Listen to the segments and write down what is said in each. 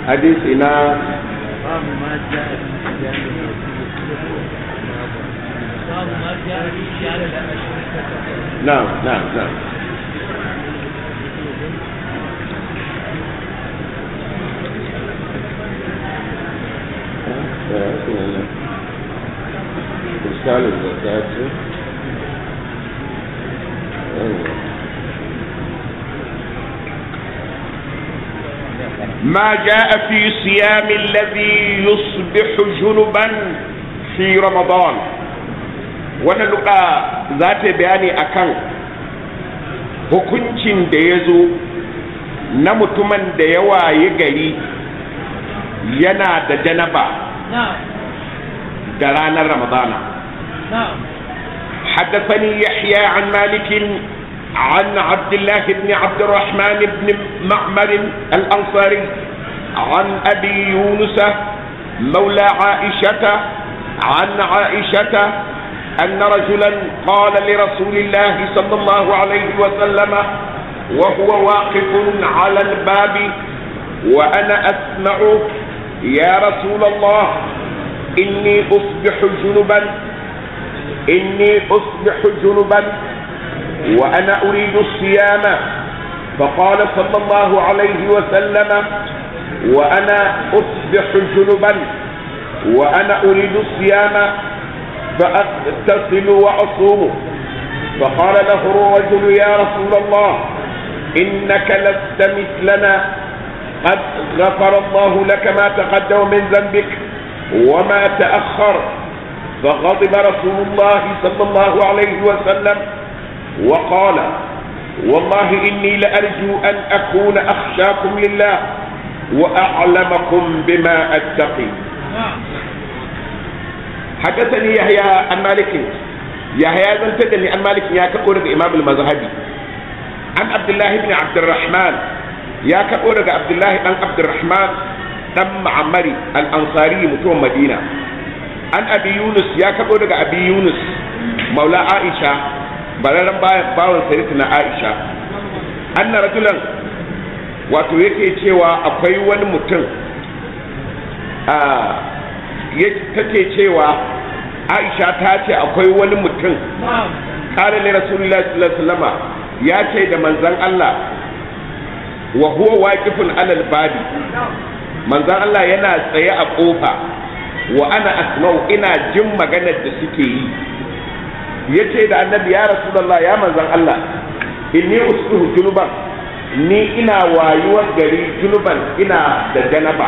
hadisi na باب ما جاء في صيام باب ما جاء في صيام الأشركة na'am na'am na'am إرسال الزكاة ما جاء في صيام الذي يصبح جنبا في رمضان wannan luka za ta bayani akan hukuncin da ya zo na mutumin da ya waye gari yana da janaba نعم da ranar ramadana نعم حدثني يحيى عن مالك عن عبد الله بن عبد الرحمن بن معمر الأنصاري عن أبي يونس مولى عائشة عن عائشة أن رجلا قال لرسول الله صلى الله عليه وسلم وهو واقف على الباب وأنا أسمع يا رسول الله إني أصبح جنبا إني أصبح جنبا وأنا أريد الصيام فقال صلى الله عليه وسلم وأنا أصبح جنبا وأنا أريد الصيام فأغتسل وأصوم فقال له الرجل يا رسول الله إنك لست مثلنا قد غفر الله لك ما تقدم من ذنبك وما تأخر فغضب رسول الله صلى الله عليه وسلم وقال والله إني لأرجو أن أكون أخشاكم لله وأعلمكم بما أتقي نعم حدثني يحيى عن مالك يحيى بن تدني عن مالك يا كقول الإمام المذهبي عن عبد الله بن عبد الرحمن يا كقول عبد الله بن عبد الرحمن دم معمري الأنصاري متوم مدينة عن أبي يونس يا كقول أبي يونس مولى عائشة bararren bawan sayyidatina Aisha anna rajulan wato yake cewa akwai wani mutum a take cewa Aisha ta ce akwai wani mutum نعم kare ne rasulullahi sallallahu alaihi wasallama ya ce da manzon Allah wa huwa waqifun alal babi manzon Allah yana tsaye a kofa wa ana asma'u ina jin maganar da suke yi yace da annabi ya rasulullah ya manzon Allah inni usbihu junuban ni ina wayuwar gari junuban ina da janaba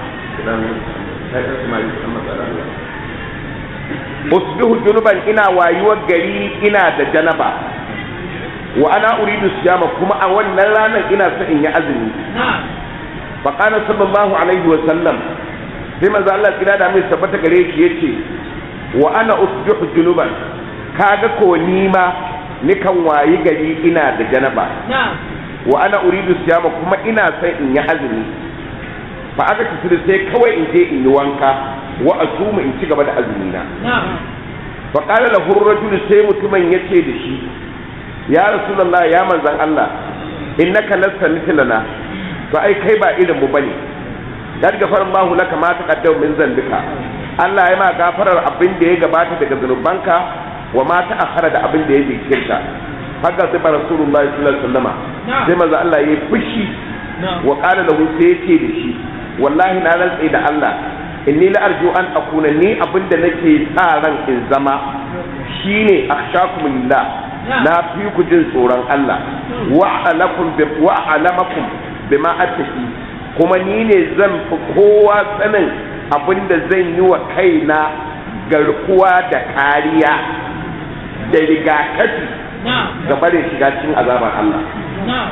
usbihu junuban ina wayuwar gari ina da janaba wa ana uridu siyama kuma a wannan ranar ina so in yi azumi نعم fa qala sallallahu alaihi wa sallam sai manzo Allah kira da mai tabbata gare shi yace wa ana usbihu junuban kaga ko ni ma nikan wayi gari ina da janaba نعم wa ana uridu siyama kuma ina son in yi azumi fa aka tafi sai kawai in je in yi wanka wa asuma in ci gaba da azumi na نعم fa qala lahu ar-rajul sai mutumin yace da shi ya rasulullah ya manzan Allah innaka lasta mithlana to ai kai ba irin mu bane dan gafar Allah laka ma taqaddama min zambika Allah ya ma gafarar abin da ya gabata daga zanubanka wa ma ta'akhkhara da abin da ya jinkirta haka sai ba rasulullahi sallallahu alaihi wasallama sai manzo Allah ya fushi نعم wa qala lahu sai yace da shi wallahi na rantsi da Allah inni la arju an akuna ni abinda nake sa ran in zama shine akhshakum lillah na fi ku jin tsoron Allah wa alakum bi wa alamakum bima attaqi kuma ni ne zan fi kowa sanin abinda zan yi wa kaina garkuwa da kariya da rigakafi نعم gaba da shiga cikin azabar Allah نعم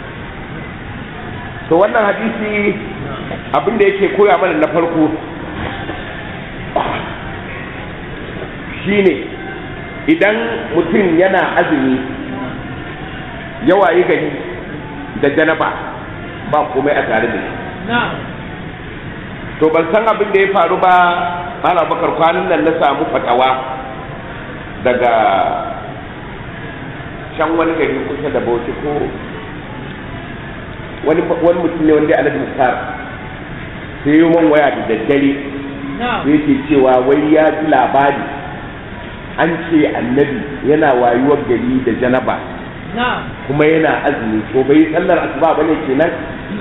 to wannan hadisi abin da yake koya mana na farko shine idan mutum yana azumi yawa yi gani da janaba ba komai a tare da shi نعم to ban san abin da ya faru ba ana bakar kwanan nan na samu fatawa daga can wani gari kusa da bauchi ko wani wani mutum ne wanda alhaji mustar sai yi man waya da daddare na'am sai yake cewa wai ya ji labari an ce annabi yana wayuwar gari da janaba na'am kuma yana azumi ko bai yi sallar asuba bane kenan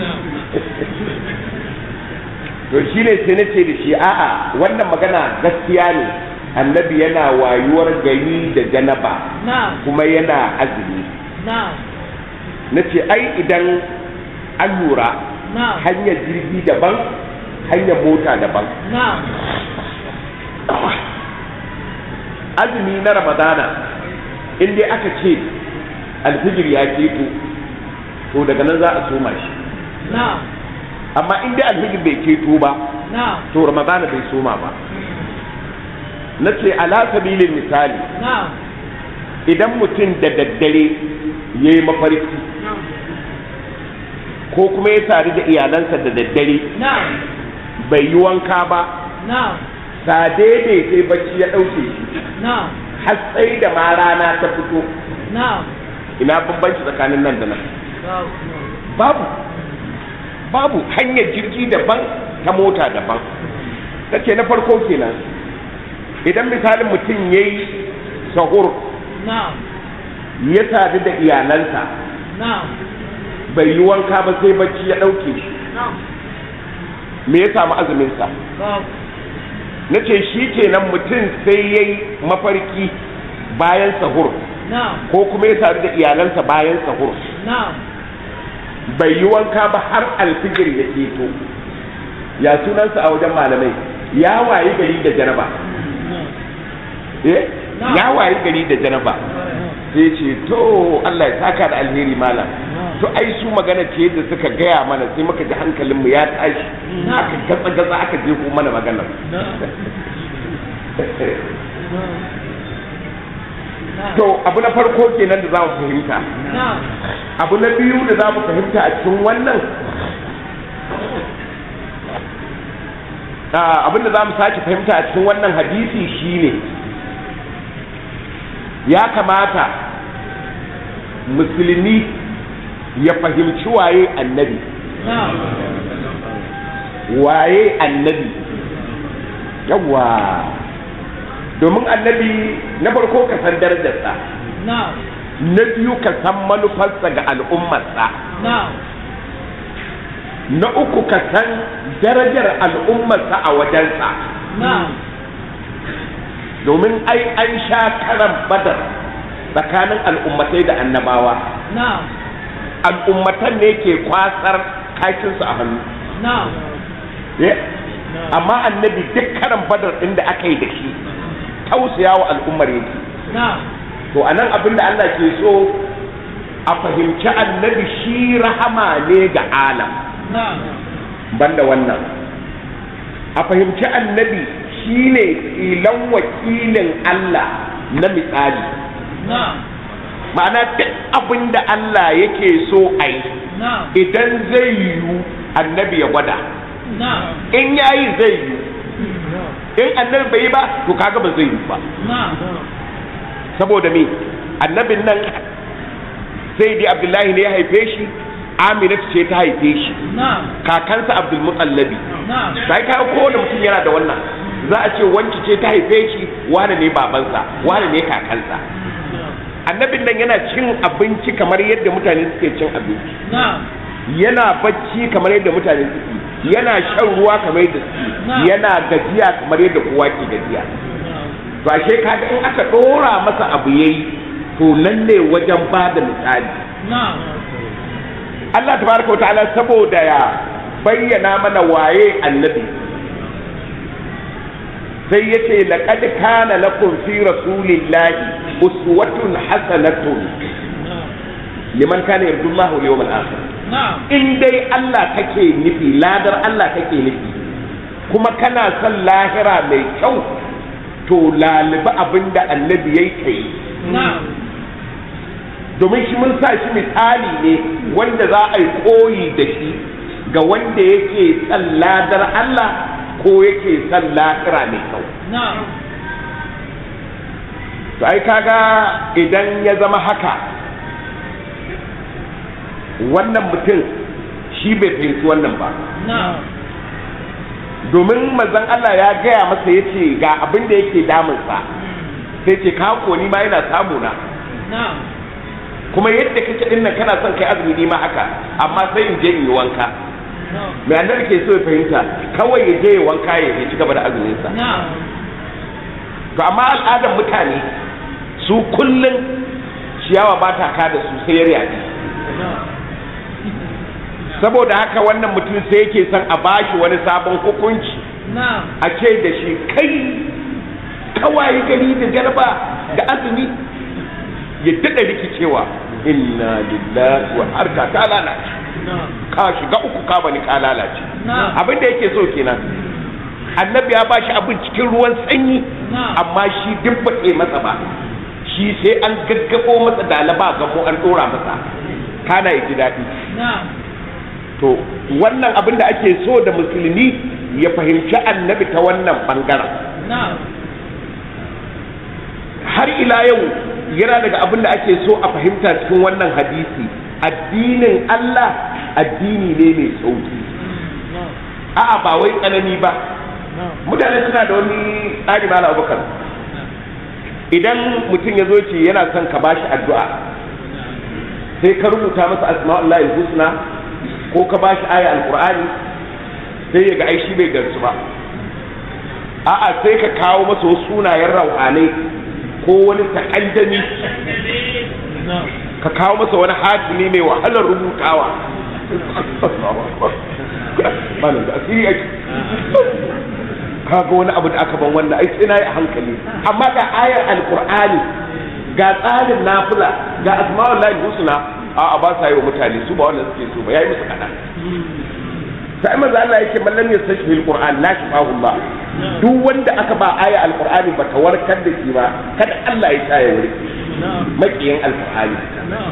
to shi ne sai na ce da shi a'a wannan magana gaskiya ne annabi yana wayuwar gari da janaba na'am kuma yana azumi na'am na ce ai idan an lura na'am hanyar jirgi daban hanyar mota daban na'am azumi na ramadana in dai aka ce alfijir ya keto to daga nan za a soma shi na'am amma in dai alfijir bai keto ba na'am to ramadana bai soma ba na ce ala sabilin misali na'am idan mutum da daddare ya yi mafarki ko kuma ya sadu da iyalansa da daddare na'am bai yi wanka ba na'am sa daidai sai bacci ya ɗauke shi na'am har sai da ma rana ta fito na'am ina bambanci tsakanin nan da nan babu babu hanyar jirgi daban ta mota daban ta ce na farko kenan idan misalin mutum ya yi sahur na'am ya sadu da iyalansa na'am bai yi wanka ba sai bacci ya ɗauke shi me ya samu azuminsa babu na ce shi kenan mutum sai ya yi mafarki bayan sahur na'am ko kuma ya sadu da iyalansa bayan sahur na'am bai yi wanka ba har alfijir ya keto ya sunansa a wajen malamai ya wayi gari da janaba eh ya wayi gari da janaba sai ce to Allah ya saka da alheri malam to ai su magana ce da suka gaya mana sai muka ji hankalinmu ya tashi aka gatsa gatsa aka je ko mana magana to abu na farko kenan da za mu fahimta na'am abu na biyu da za mu fahimta a cikin wannan Ah, abin da za mu sake fahimta a cikin wannan hadisi shine ya kamata musulmi ya fahimci waye annabi na'am waye annabi yawa domin annabi na farko ka san darajarsa na'am na biyu ka san manufarsa ga al'ummarsa na'am na uku ka san darajar al'ummarsa a wajensa na'am domin ai an sha karan badar tsakanin al'ummatai da annabawa na'am al'ummatan ne ke kwasar kakinsu a hannu na'am Eh, amma annabi duk karan badar ɗin da aka yi da shi tausaya wa al'ummar yake na'am to a nan abin da Allah ke so a fahimci annabi shi rahama ne ga alam na'am banda wannan a fahimci annabi shi ne tsilan wakilin Allah na misali na'am ma'ana duk abin da Allah yake so a yi na'am idan zai yiwu annabi ya gwada na'am in yayi zai yiwu in annabi bai yi ba to kaga ba zai yiwu ba na'am saboda me annabin nan sai dai abdullahi ne ya haife shi aminatu ce ta haife shi na'am kakansa abdul mutallabi na'am sai ka kowane mutum yana da wannan za a ce wanki ce ta haife shi wane ne babansa wane ne kakansa annabin nan yana cin abinci kamar yadda mutane suke cin abinci na'am yana bacci kamar yadda mutane suke yana shan ruwa kamar yadda suke Na'am. yana gajiya kamar yadda kowa ke gajiya to ashe kaga in aka dora masa abu yayi to nan ne wajen ba da misali na'am Allah tabaraka wa ta'ala saboda ya bayyana mana waye annabi sai yace laqad kana lakum fi rasulillahi uswatun hasanatun liman kana yarjullaha wal yawmal akhir na'am in dai Allah kake nufi ladar Allah kake nufi kuma kana son lahira mai kyau to lalibi abinda annabi yayi kai na'am domin shi mun sa shi misali ne wanda za a yi koyi da shi ga wanda yake son ladar Allah ko yake son lahira mai kyau na'am to ai kaga idan ya zama haka wannan mutum shi bai fahimci wannan ba na'am domin manzon Allah ya gaya masa ya ce ga abin da yake damunsa sai ce ka ni ma yana samu na na'am kuma yadda kake din nan kana son kai azumi ni ma haka amma sai in je in yi wanka na'am me annabi ke so ya fahimta kawai ya je ya wanka ya ya ci gaba da azumin sa na'am to amma al'adar mutane su kullun ciyawa ba ta ka da su sai ya yaji saboda haka wannan mutum sai yake son a bashi wani sabon hukunci na'am a ce da shi kai kawai gari da garba da azumi ya daɗa rikicewa inna lillahi wa harka ta lalace na'am ka shiga uku ka bani ka lalace na'am abin da yake so kenan annabi ya bashi abin cikin ruwan sanyi Na'am. amma shi duk baɗe masa ba shi sai an gaggabo masa dalaba gamo an ɗora masa kana ya ji daɗi na'am to wannan abin da ake so da musulmi ya fahimci annabi ta wannan bangaren na'am har ila yau yana daga abin da ake so a fahimta cikin wannan hadisi addinin Allah addini ne mai sauki na'am a'a ba wai tsanani ba na'am mutane suna da wani tsari mala abubakar idan mutum ya zo ce yana son ka bashi addu'a sai ka rubuta masa asma'ullahi husna ko ka bashi aya alqur'ani sai ya ga ai shi bai garsu ba a'a sai ka kawo masa wasu sunayen rauhanai ko wani takaddami na'am ka kawo masa wani hatimi mai wahalar rubutawa malam da asiri ake kaga wani abu da aka ban wannan ai sai nayi a hankali amma ga ayar alqur'ani ga tsarin nafila ga asma'ul lahi husna a a ba sa yi wa mutane su ba wannan suke so ba yayi musu kadan sai manzo Allah yake man lam yastashfi alquran la shifahu Allah duk wanda aka ba aya alqur'ani ba ta warkar da shi ba kada Allah ya tsaya wuri na'am makiyin alqur'ani na'am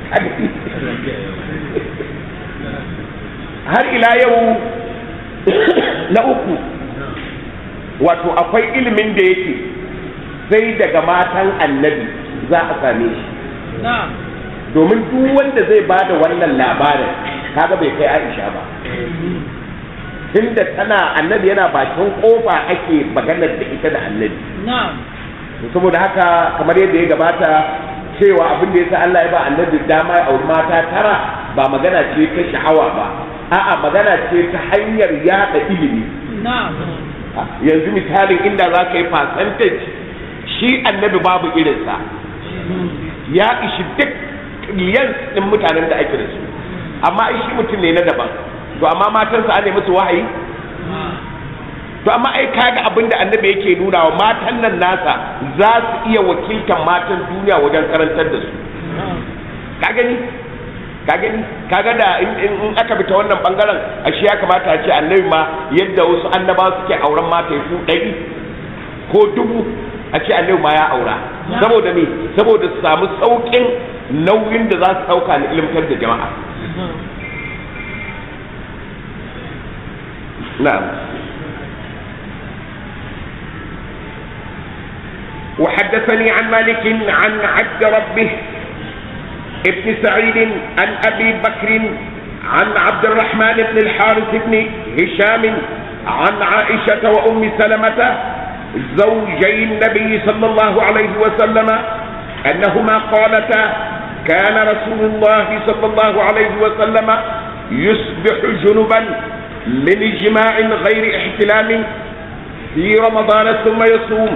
har ila yau na uku wato akwai ilimin da yake sai daga matan annabi za a same shi na'am domin duk wanda zai ba da wannan labarin kaga bai kai aisha ba tunda tana annabi yana bakin kofa ake maganar da ita da annabi na'am saboda haka kamar yadda ya gabata cewa abin da yasa Allah ya ba annabi dama ya auri mata tara ba magana ce ta sha'awa ba a'a magana ce ta hanyar yada ilimi na'am yanzu misalin inda za ka yi percentage shi annabi babu irinsa ya ishi duk miliyan ɗin mutanen da ake da su amma shi mutum ne na daban to amma matansa an musu wahayi to amma ai kaga abin da annabi yake nuna wa matan nan nasa za su iya wakiltar matan duniya wajen karantar da su ka gani ka gani kaga da in in- in aka bi ta wannan bangaren ashe ya kamata a ce annabi ma yadda wasu annaba suke auren mata ya su ɗari ko dubu a ce annabi ma ya aura saboda me saboda su samu sauƙin nauyin da za su ɗauka na ilimtar da jama'a na'am وحدثني عن مالك عن عبد ربه ابن سعيد عن ابي بكر عن عبد الرحمن بن الحارث بن هشام عن عائشه وام سلمه زوجي النبي صلى الله عليه وسلم انهما قالتا كان رسول الله صلى الله عليه وسلم يصبح جنبا من جماع غير احتلام في رمضان ثم يصوم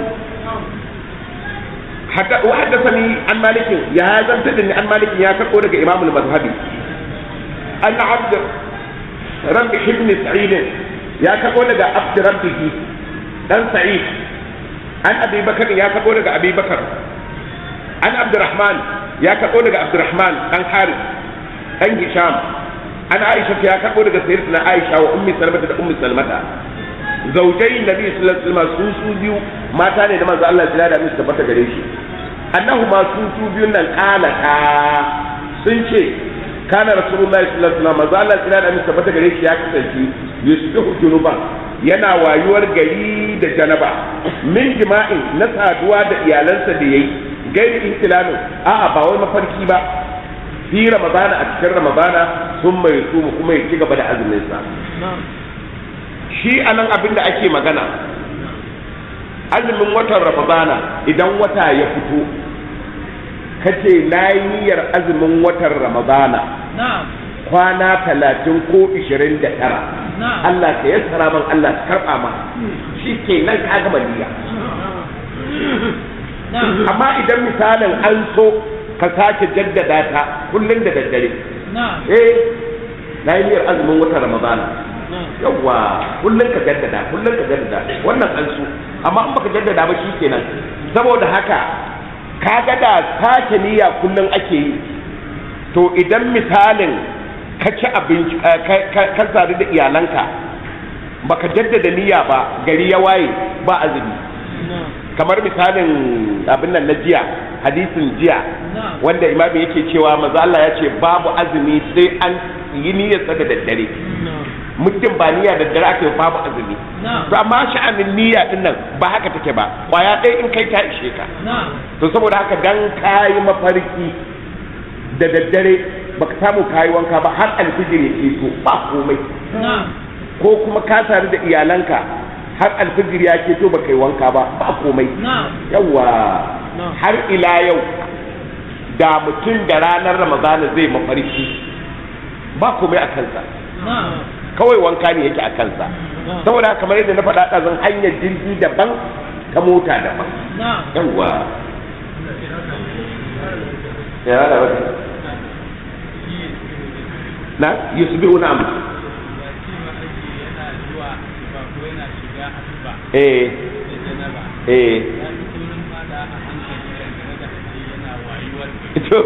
حتى وحدثني عن مالك يا هذا تدني عن مالك يا كقول امام المذهبي ان عبد ربح بن سعيد يا كقول عبد ربه دان سعيد عن ابي بكر يا كقول ابي بكر عن عبد الرحمن يا كقول عبد الرحمن عن حارث عن هشام عن عائشة يا كقول سيدتنا عائشة وأم سلمة أم سلمة zaujai nabi sallallahu alaihi wasallam su su biyu mata ne da manzo Allah ya da musu tabbata gare shi annahu ma su su biyun nan kalata sun ce kana rasulullahi sallallahu alaihi wasallam manzo Allah ya da musu tabbata gare shi ya kasance yusbihu junuban yana wayuwar gari da janaba min jima'in na saduwa da iyalansa da yayi gairi ihtilamin a'a ba wai mafarki ba fi ramadana a cikin ramadana sun mai su kuma ya ci gaba da azumin sa shi anan abin da ake magana azumin watan ramadana idan wata ya fito kace na yi niyyar azumin watan ramadana na'am kwana talatin ko ishirin da tara na'am Allah ka yassara man Allah ka karɓa ma shi ke nan ka gama niyya na'am amma idan misalin an so ka sake jaddada ta kullum da daddare na'am eh na yi niyyar azumin watan ramadana na'am yawwa kullum ka jaddada kullum ka jaddada wannan an so amma in baka jaddada ba shikenan saboda haka kaga da sake niyya kullum ake yi to idan misalin ka ci abinci eh, ka- ka- ka sadu da iyalanka baka jaddada niyya ba gari ya waye ba azumi na'am kamar misalin abin nan na jiya hadisin jiya Na'am. wanda imami yake cewa maza Allah ya ce babu azumi sai an yi niyyarsa da daddare na'am muddin ba niyya da dare aka yi babu azumi Na'am. to amma sha'anin niyya din nan ba haka take ba kwaya ɗaya in kai ta ishe ka na'am to saboda haka dan kayi mafarki da daddare baka samu kayi wanka ba har alfijir ya keto ba komai na'am ko kuma ka tare da iyalanka har alfijir ya keto baka yi wanka ba ba komai na'am yawa Na'am. har ila yau da mutum da ranar ramadana zai mafarki ba komai a kansa na'am kawai wanka ne yake a kansa saboda haka kamar yadda na faɗa ɗazan hanyar jirgi daban ta mota daban na'am yawa ya da wata na yusbihu na amma eh eh to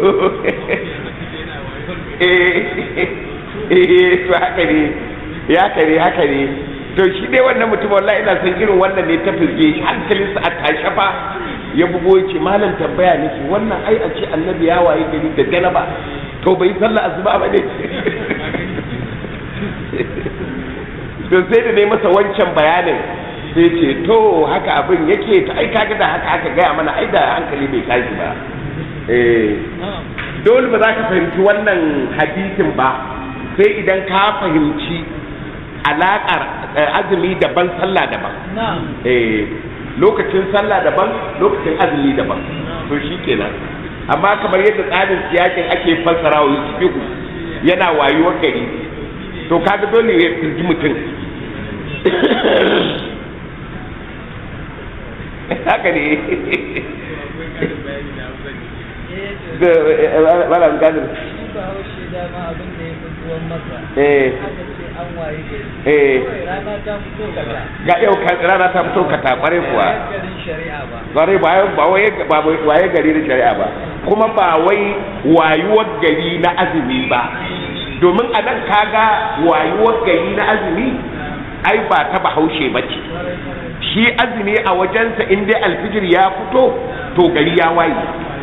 eh eh to haka ne ya haka ne haka ne to shi dai wannan mutum wallahi ina son irin wannan ne ta firge shi hankalinsa a tashe fa ya bugo ya ce malam tambaya nake wannan ai a ce annabi ya waye gari da janaba to bai sallah asuba ba ne to sai da dai masa wancan bayanin sai ce to haka abin yake to ai kaga da haka aka gaya mana ai da hankali bai tashi ba eh na'am dole ba za ka fahimci wannan hadisin ba sai idan ka fahimci alaƙar eh, azumi daban sallah daban na'am eh lokacin sallah daban lokacin azumi daban to shi kenan amma kamar yadda tsarin siyakin ake fassara wa yusufiku yana wayuwar gari to kaga dole ya firgi mutum haka ne da malam gadir shi ba haushe dama abin da ya fi tuwon masa eh aka ce an waye gari eh kawai rana ta fito kaza ga yau ka- rana ta fito ka takware kuwa Bayan garin shari'a ba Kwarai ba ba wai ba wai- waye gari da shari'a ba kuma ba wai wayuwar gari na azumi ba domin a nan kaga wayuwar gari na azumi ai ba ta bahaushe ba ce shi azumi a wajensa in dai alfijir ya fito to gari ya waye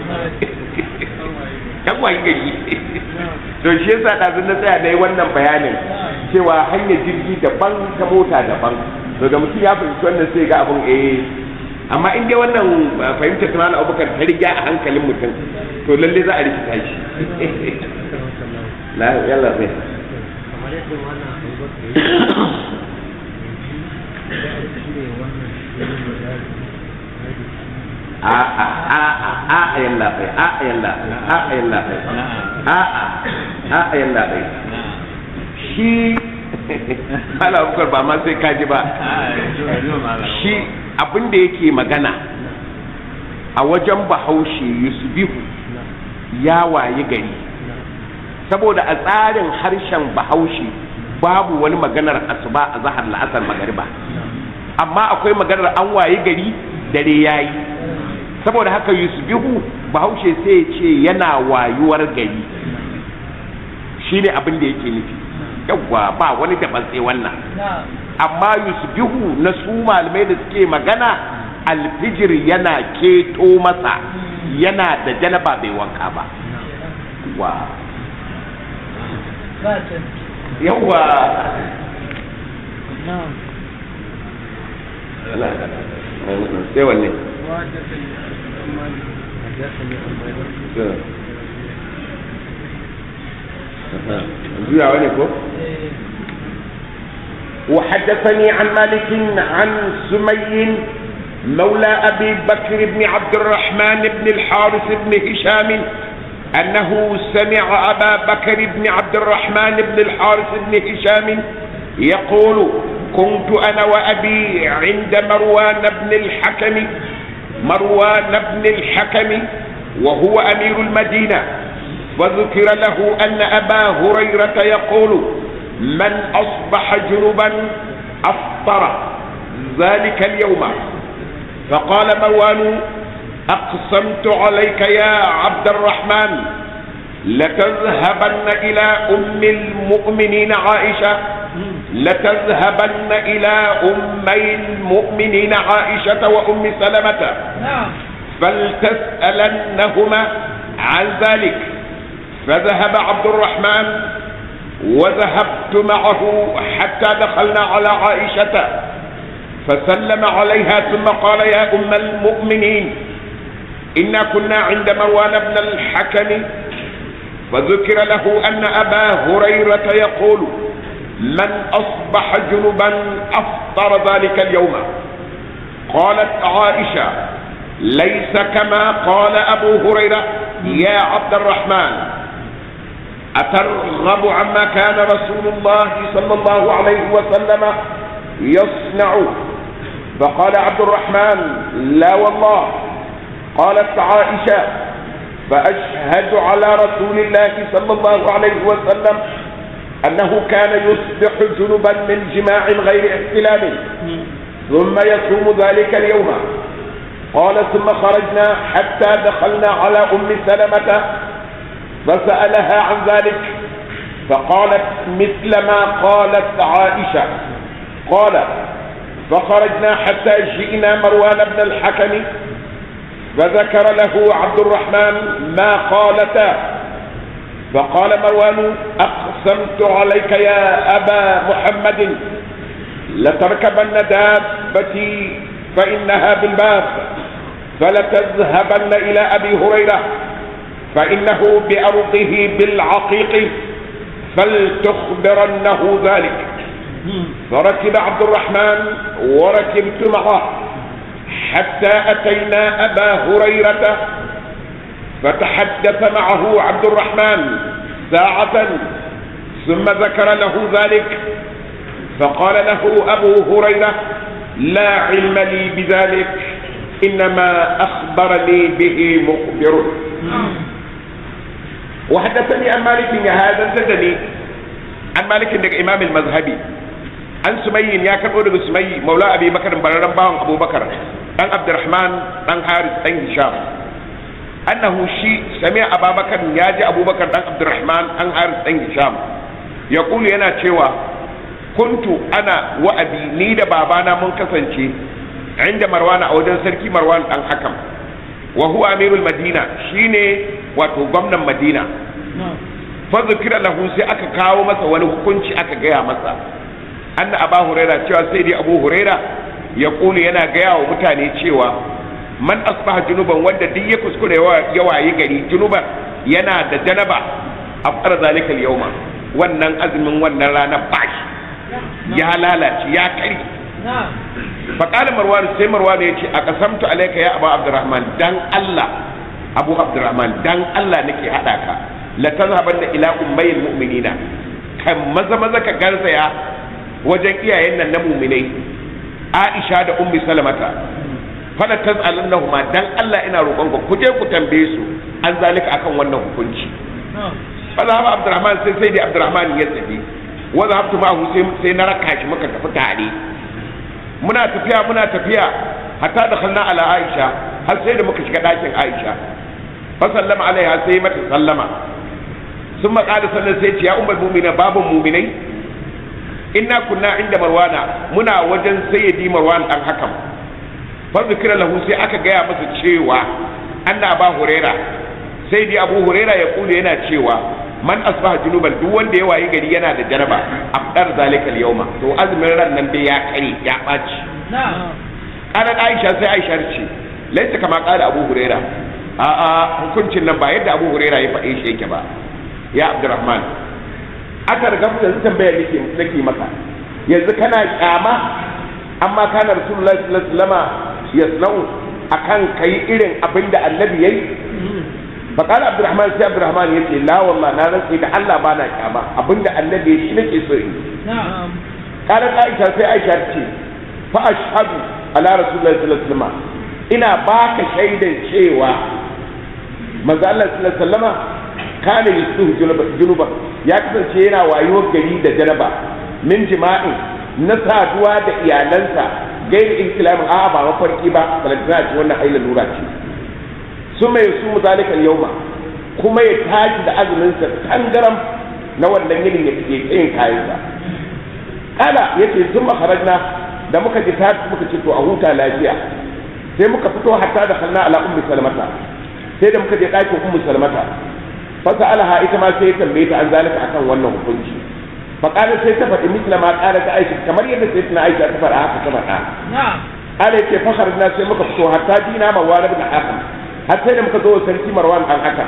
yan waye gari to shi yasa ɗazun na tsaya na yi wannan bayanin cewa hanyar jirgi daban ta mota daban to da mutum ya fahimci wannan sai ga abin eh amma in dai wannan uh, fahimtar ta malam abubakar ta riga a hankalin mutum to lalle za a rikita shi la yalla sai kamar yadda wannan abubakar ya yi ya cire wannan shirin da ya a a a a a yalla sai a yalla a yalla sai a a a yalla sai shi malam abubakar ba ma sai kaji ba shi abin da yake magana a wajen bahaushe yusbihu ya waye gari saboda a tsarin harshen bahaushe babu wani maganar asuba a zahar la'asar magariba amma akwai maganar an waye gari dare yayi saboda haka yusbihu bahaushe sai ya ce yana wayuwar gari shine abin da yake nufi yawwa ba wani daban sai wannan na'am amma yusbihu na su malamai da suke magana alfijir yana keto masa yana da janaba bai wanka ba wa ba can yawa na'am sai wanne juyawa ne ko eh وحدثني عن مالك عن سمي مولى أبي بكر بن عبد الرحمن بن الحارث بن هشام أنه سمع أبا بكر بن عبد الرحمن بن الحارث بن هشام يقول كنت أنا وأبي عند مروان بن الحكم مروان بن الحكم وهو أمير المدينة وذكر له أن أبا هريرة يقول من أصبح جنبا أفطر ذلك اليوم فقال مروان أقسمت عليك يا عبد الرحمن لتذهبن إلى أم المؤمنين عائشة لتذهبن إلى أمي المؤمنين عائشة وأم سلمة نعم فلتسألنهما عن ذلك فذهب عبد الرحمن وذهبت معه حتى دخلنا على عائشة فسلم عليها ثم قال يا أم المؤمنين إنا كنا عند مروان بن الحكم فذكر له أن أبا هريرة يقول من أصبح جنبا أفطر ذلك اليوم قالت عائشة ليس كما قال أبو هريرة يا عبد الرحمن أترغب عما كان رسول الله صلى الله عليه وسلم يصنع فقال عبد الرحمن لا والله قالت عائشة فأشهد على رسول الله صلى الله عليه وسلم أنه كان يصبح جنبا من جماع غير احتلام ثم يصوم ذلك اليوم قال ثم خرجنا حتى دخلنا على أم سلمة فسألها عن ذلك فقالت مثل ما قالت عائشة قال فخرجنا حتى جئنا مروان بن الحكم فذكر له عبد الرحمن ما قالتا فقال مروان أقسمت عليك يا أبا محمد لتركبن دابتي فإنها بالباب فلتذهبن إلى أبي هريرة فإنه بأرضه بالعقيق فلتخبرنه ذلك فركب عبد الرحمن وركبت معه حتى أتينا أبا هريرة فتحدث معه عبد الرحمن ساعة ثم ذكر له ذلك فقال له أبو هريرة لا علم لي بذلك إنما أخبرني به مخبر وحدثني عن مالك هذا زدني عن مالك عند إمام المذهبي an sumayyin ya karɓo daga sumayyi maula abi bakar bararren bawan abubakar dan abdurrahman dan haris dan hisham annahu shi sami ababakar ya ji abubakar dan abdurrahman dan haris dan hisham ya kulu yana cewa kuntu ana wa abi ni da babana mun kasance inda marwana a wajen sarki marwan dan hakam wa huwa amirul madina shine wato gwamnan madina fa zikira lahu sai aka kawo masa wani hukunci aka gaya masa anna aba huraira cewa sai dai abu huraira ya kulu yana gaya wa mutane cewa man asbaha junuban wanda duk ya kuskure ya wayi gari junuban yana da janaba a fara zalikal yauma wannan azumin wannan rana bashi ya lalace ya kari faƙalin marwan sai marwan ya ce a kasamtu alaika ya abu abdurrahman dan allah abu abdurrahman dan allah nake haɗa ka la tazhabanna ila ummayil mu'minina kan maza maza ka garzaya wajen iyayen nan na muminai aisha da ummi salamata fala taz'alannahuma dan Allah ina roƙon ku ku je ku tambaye su an zalika akan wannan hukunci fa zahaba abdurrahman sai sai da abdurrahman ya tafi wa zahabtu ma'ahu sai sai na raka shi muka tafi tare muna tafiya muna tafiya hatta da khalna ala aisha har sai da muka shiga ɗakin aisha fa sallama alaiha sai mata sallama sun maƙali sannan sai ce ya umar mumina babun muminai inna kunna inda marwana muna wajen sayyidi marwan dan hakam fa zikira lahu sai aka gaya masa cewa anna ba huraira sai dai abu huraira ya kula yana cewa man asbaha junuban duk wanda ya wayi gari yana da janaba afdar zalika al-yawma to azumin ran nan dai ya kare ya baci qalat aisha sai aisha ce laisa kama qala abu huraira a a hukuncin nan ba yadda abu huraira ya faɗe shi yake ba ya abdurrahman aka riga mu yanzu tambayar nake nake maka yanzu kana kyama amma kana rasulullahi sallallahu alaihi wasallama yasna'u akan kai irin abin da annabi yayi fa qala abdurrahman sai abdurrahman yace la wallahi na rantsi da Allah ba na kyama abin da annabi yayi shi nake so in نعم kana aisha sai aisha ta ce fa ashhadu ala rasulullahi sallallahu alaihi wasallama ina baka shaidan cewa manzo Allah sallallahu alaihi wasallama kana yusuhu junuba ya kasance yana wayuwar gari da janaba min jima'in na saduwa da iyalansa gairi inkilamin a'a ba mafarki ba balantana ce wannan aila lura ce su mai su muzalikal yauma kuma ya tashi da azuminsa tangaram na wannan yinin ya ke tsayin kayansa kala yace sun makarajna da muka ji ta muka ce to a huta lafiya sai muka fito hatta da kalna ala ummi salmata sai da muka je ɗakin ummi salmata fasa alaha ita ma sai ya tambaye ta an zalika akan wannan hukunci faƙalar sai ta faɗi misla ma ƙara ta aisha kamar yadda sai tana aisha ta faɗa haka ta faɗa نعم ƙara yake fakar na sai muka fito hatta dina marwan ibn hakan har sai da muka zo sarki marwan dan haka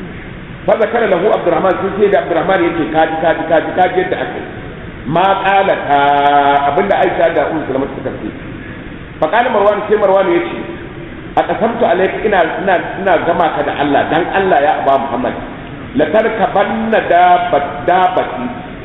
fa zakara lahu abdurrahman sai sai da abdurrahman yake kaji kaji kaji kaji yadda aka yi ma ƙala ta abinda aisha da ummu salama suka ce faƙalar marwan sai marwan ya ce a ƙasamtu alaika ina ina ina gama ka da Allah dan Allah ya aba Muhammad la tarkabanna dabati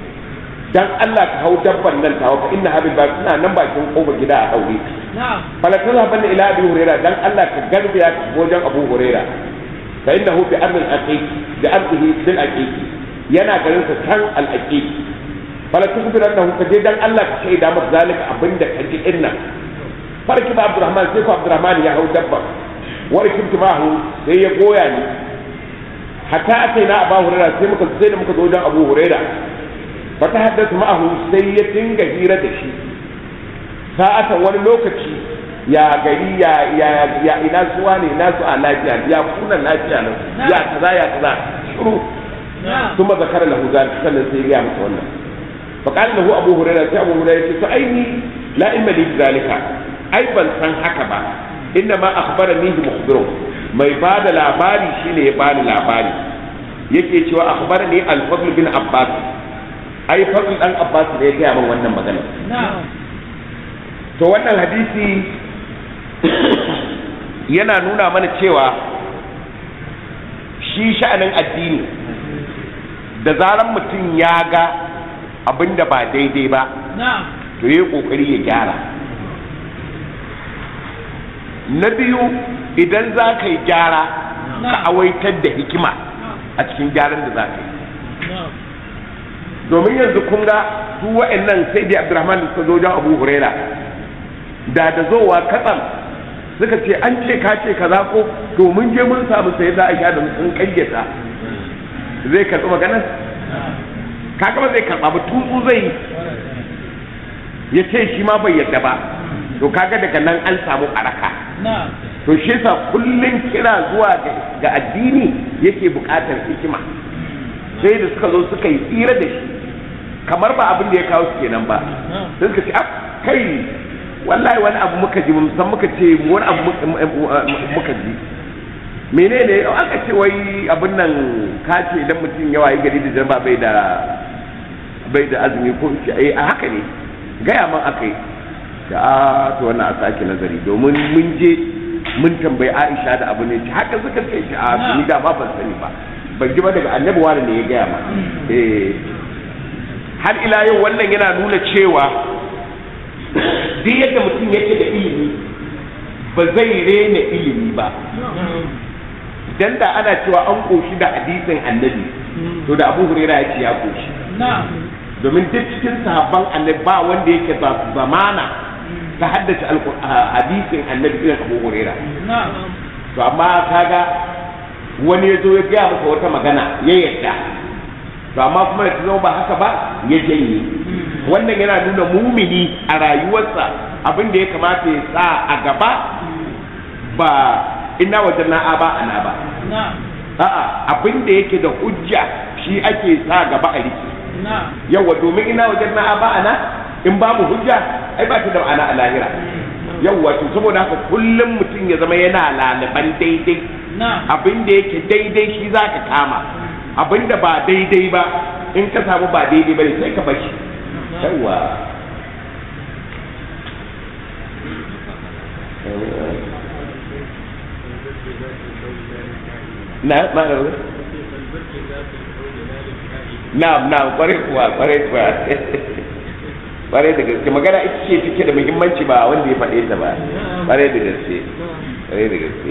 dan Allah ka hau dabban nan tawa fa inna habil ba suna nan bakin kofar gida a daure نعم fala tazhaban ila abi huraira dan Allah ka garbi ya wajen abu huraira fa innahu bi amr al aqiq bi amrihi bil aqiq yana garin sa kan al aqiq fala tukhbirannahu ka je dan Allah ka shaida masa zalika abinda ka ji din nan farki ba abdurrahman sai ko abdurrahman ya hau dabban warkin tumahu sai ya goya ni hatta ataina abu huraira sai muka sai da muka zo wajen abu huraira fa ta haddasa ma'ahu sai ya dinga hira da shi sa'atan wani lokaci ya gari ya ya ya ina suwa ne ina su a lafiya ya kuna lafiya nan ya kaza ya kaza shiru نعم ثم ذكر له ذلك sannan sai ya masa wannan فقال له ابو هريره sai abu hurairah ce to aini la ilma li zalika ai ban san haka ba inna ma akhbarani mukhbiru mai bada labari shine ya bani labari yake cewa akhbarani al-fadl bin abbas ai fadl dan abbas ne ya gaya min wannan magana نعم to wannan hadisi yana nuna mana cewa shi sha'anin addini da zaran mutum ya ga abin da ba daidai ba نعم to yi kokari ya gyara na biyu idan za ka yi gyara ka awaitar da hikima a cikin gyaran da za ka yi نعم domin yanzu kun ga su wa'annan sai da abdurrahman da suka zo wajen abu huraira da da zowa katsam suka ce an ce ka ce kaza ko to mun je mun samu sai za a sha da sun kayyata zai karɓi maganar kaga ba zai karɓa ba tutsu zai yi ya ce shi ma bai yadda ba to kaga daga nan an samu araka نعم to shi yasa kullun kira zuwa ga- ga addini yake buƙatar hikima sai da suka zo suka yi tsira da shi kamar ba abin da ya kawo su kenan ba نعم sai suka ce ah kai wallahi wani abu muka ji mun san muka ce wani abu muka- muka ji menene aka ce wai abin nan ka ce idan mutum yawa yi gari da jama'a bai da bai da azumi ko ce ai a haka ne gaya man aka yi da a to wannan a sake nazari domin mun je mun tambayi Aisha da abu ne haka suka ce shi a ni da ma ban sani ba ban ji ba daga annabi wani ne ya gaya ma eh har ila yau wannan yana nuna cewa duk yadda mutum yake da ilimi ba zai rena ilimi ba dan da ana cewa an koshi da hadisin annabi to da abu huraira ya ce ya koshi نعم domin duk cikin sahabban annabi ba wanda yake ba zamana ta haddace alqur- a- hadisin annabi irin abu huraira نعم to amma kaga wani ya zo ya gaya masa wata magana ya yadda to amma kuma da ta zama ba haka ba ya janye wannan yana nuna mumini a rayuwarsa abin da ya kamata ya sa a gaba ba ina wajen na'a ba ana ba نعم a'a abin da yake da hujja shi ake sa gaba a riki نعم yawa domin ina wajen na'a ba ana in babu hujja ai ba ta da ma'ana a lahira yawa to saboda haka kullum mutum ya zama yana laliban daidai نعم abin da yake daidai shi za ka kama abin da ba daidai ba in ka samu ba daidai ba ne sai ka bashi yawa na ma na'am na'am kwarai kuwa kwarai kuwa kwarai da gaske magana ita ce take da muhimmanci ba wanda ya faɗe ta ba kwarai da gaske kwarai da gaske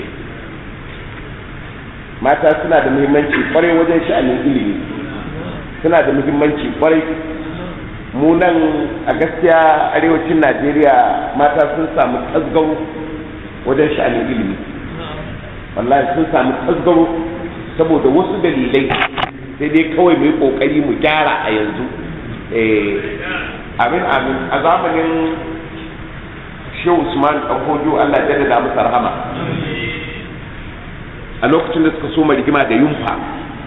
mata suna da muhimmanci kwarai wajen sha'anin ilimi suna da muhimmanci kwarai mu nan a gaskiya arewacin najeriya mata sun samu tasgaro wajen sha'anin ilimi wallahi sun samu tasgaro saboda wasu dalilai sai dai kawai mu yi kokari mu gyara a yanzu eh amin amin a zamanin shehu usman ɗanfojo allah ya jaddada masa rahama a lokacin da suka soma rigima da yunfa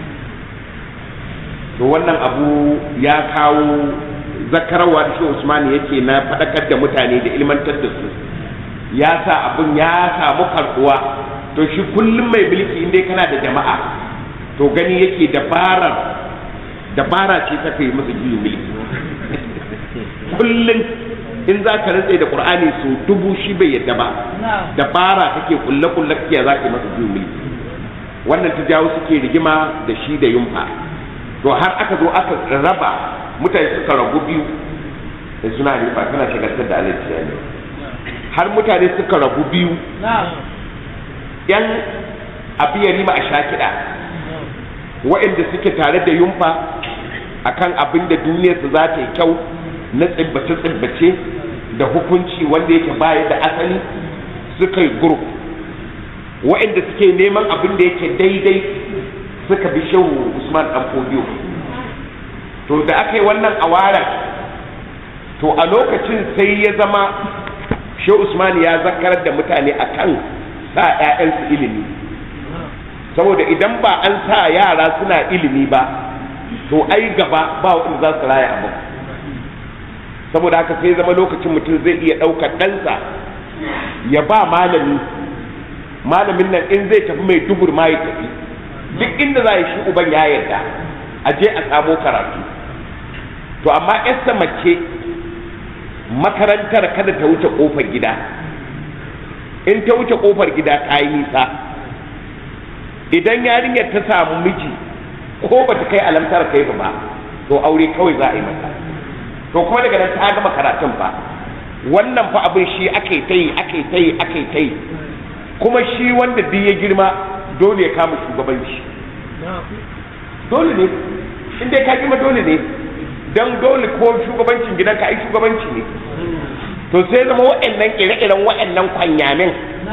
to wannan abu ya kawo zakarwa da shehu usman yake na faɗakar da mutane da ilmantar da su ya sa abun ya samu karɓuwa to shi kullum mai mulki inda kana da jama'a to gani yake dabarar dabara ce ta kai masa juyin mulki kullum in za ka rantse da qur'ani su dubu shi bai yadda ba dabara kake kulle kulle kake za ka masa juyin mulki wannan ta jawo suke rigima da shi da yumfa to har aka zo aka raba mutane suka ragu biyu da suna rifa kana shagaltar da alaji ne har mutane suka ragu biyu yan abu ya rima a sha kiɗa waɗanda suke tare da yumfa akan abin da duniyarsu za ta yi kyau na tsibbace-tsibbace da hukunci wanda yake baya da asali suka yi group waɗanda suke neman abin da yake daidai suka bi shehu usman dan fodiyo to da aka yi wannan awaran to a lokacin sai ya zama shehu usman ya zakarar da mutane akan sa 'ya'yansu ilimi saboda idan ba an sa yara suna ilimi ba to ai gaba ba wanda za su raya abu saboda haka sai zama lokacin mutum zai iya ɗaukar ɗansa ya ba malami malamin nan in zai tafi mai dubur ma ya tafi duk inda za shi uban ya yarda a je a samo karatu to amma yarsa mace makarantar kada ta wuce kofar gida in ta wuce kofar gida ta yi nisa idan yarinyar ta samu miji ko ba ta kai alamtar kai ba to aure kawai za a yi mata to kuma daga nan ta gama karatun fa wannan fa abin shi ake ta yi ake ta yi ake ta yi kuma shi wanda duk ya girma dole ya kama shugabanci dole ne in dai ka girma dole ne dan dole ko shugabancin gidanka ai shugabanci ne to sai zama wa'annan ire-iren wa'annan kwanyamin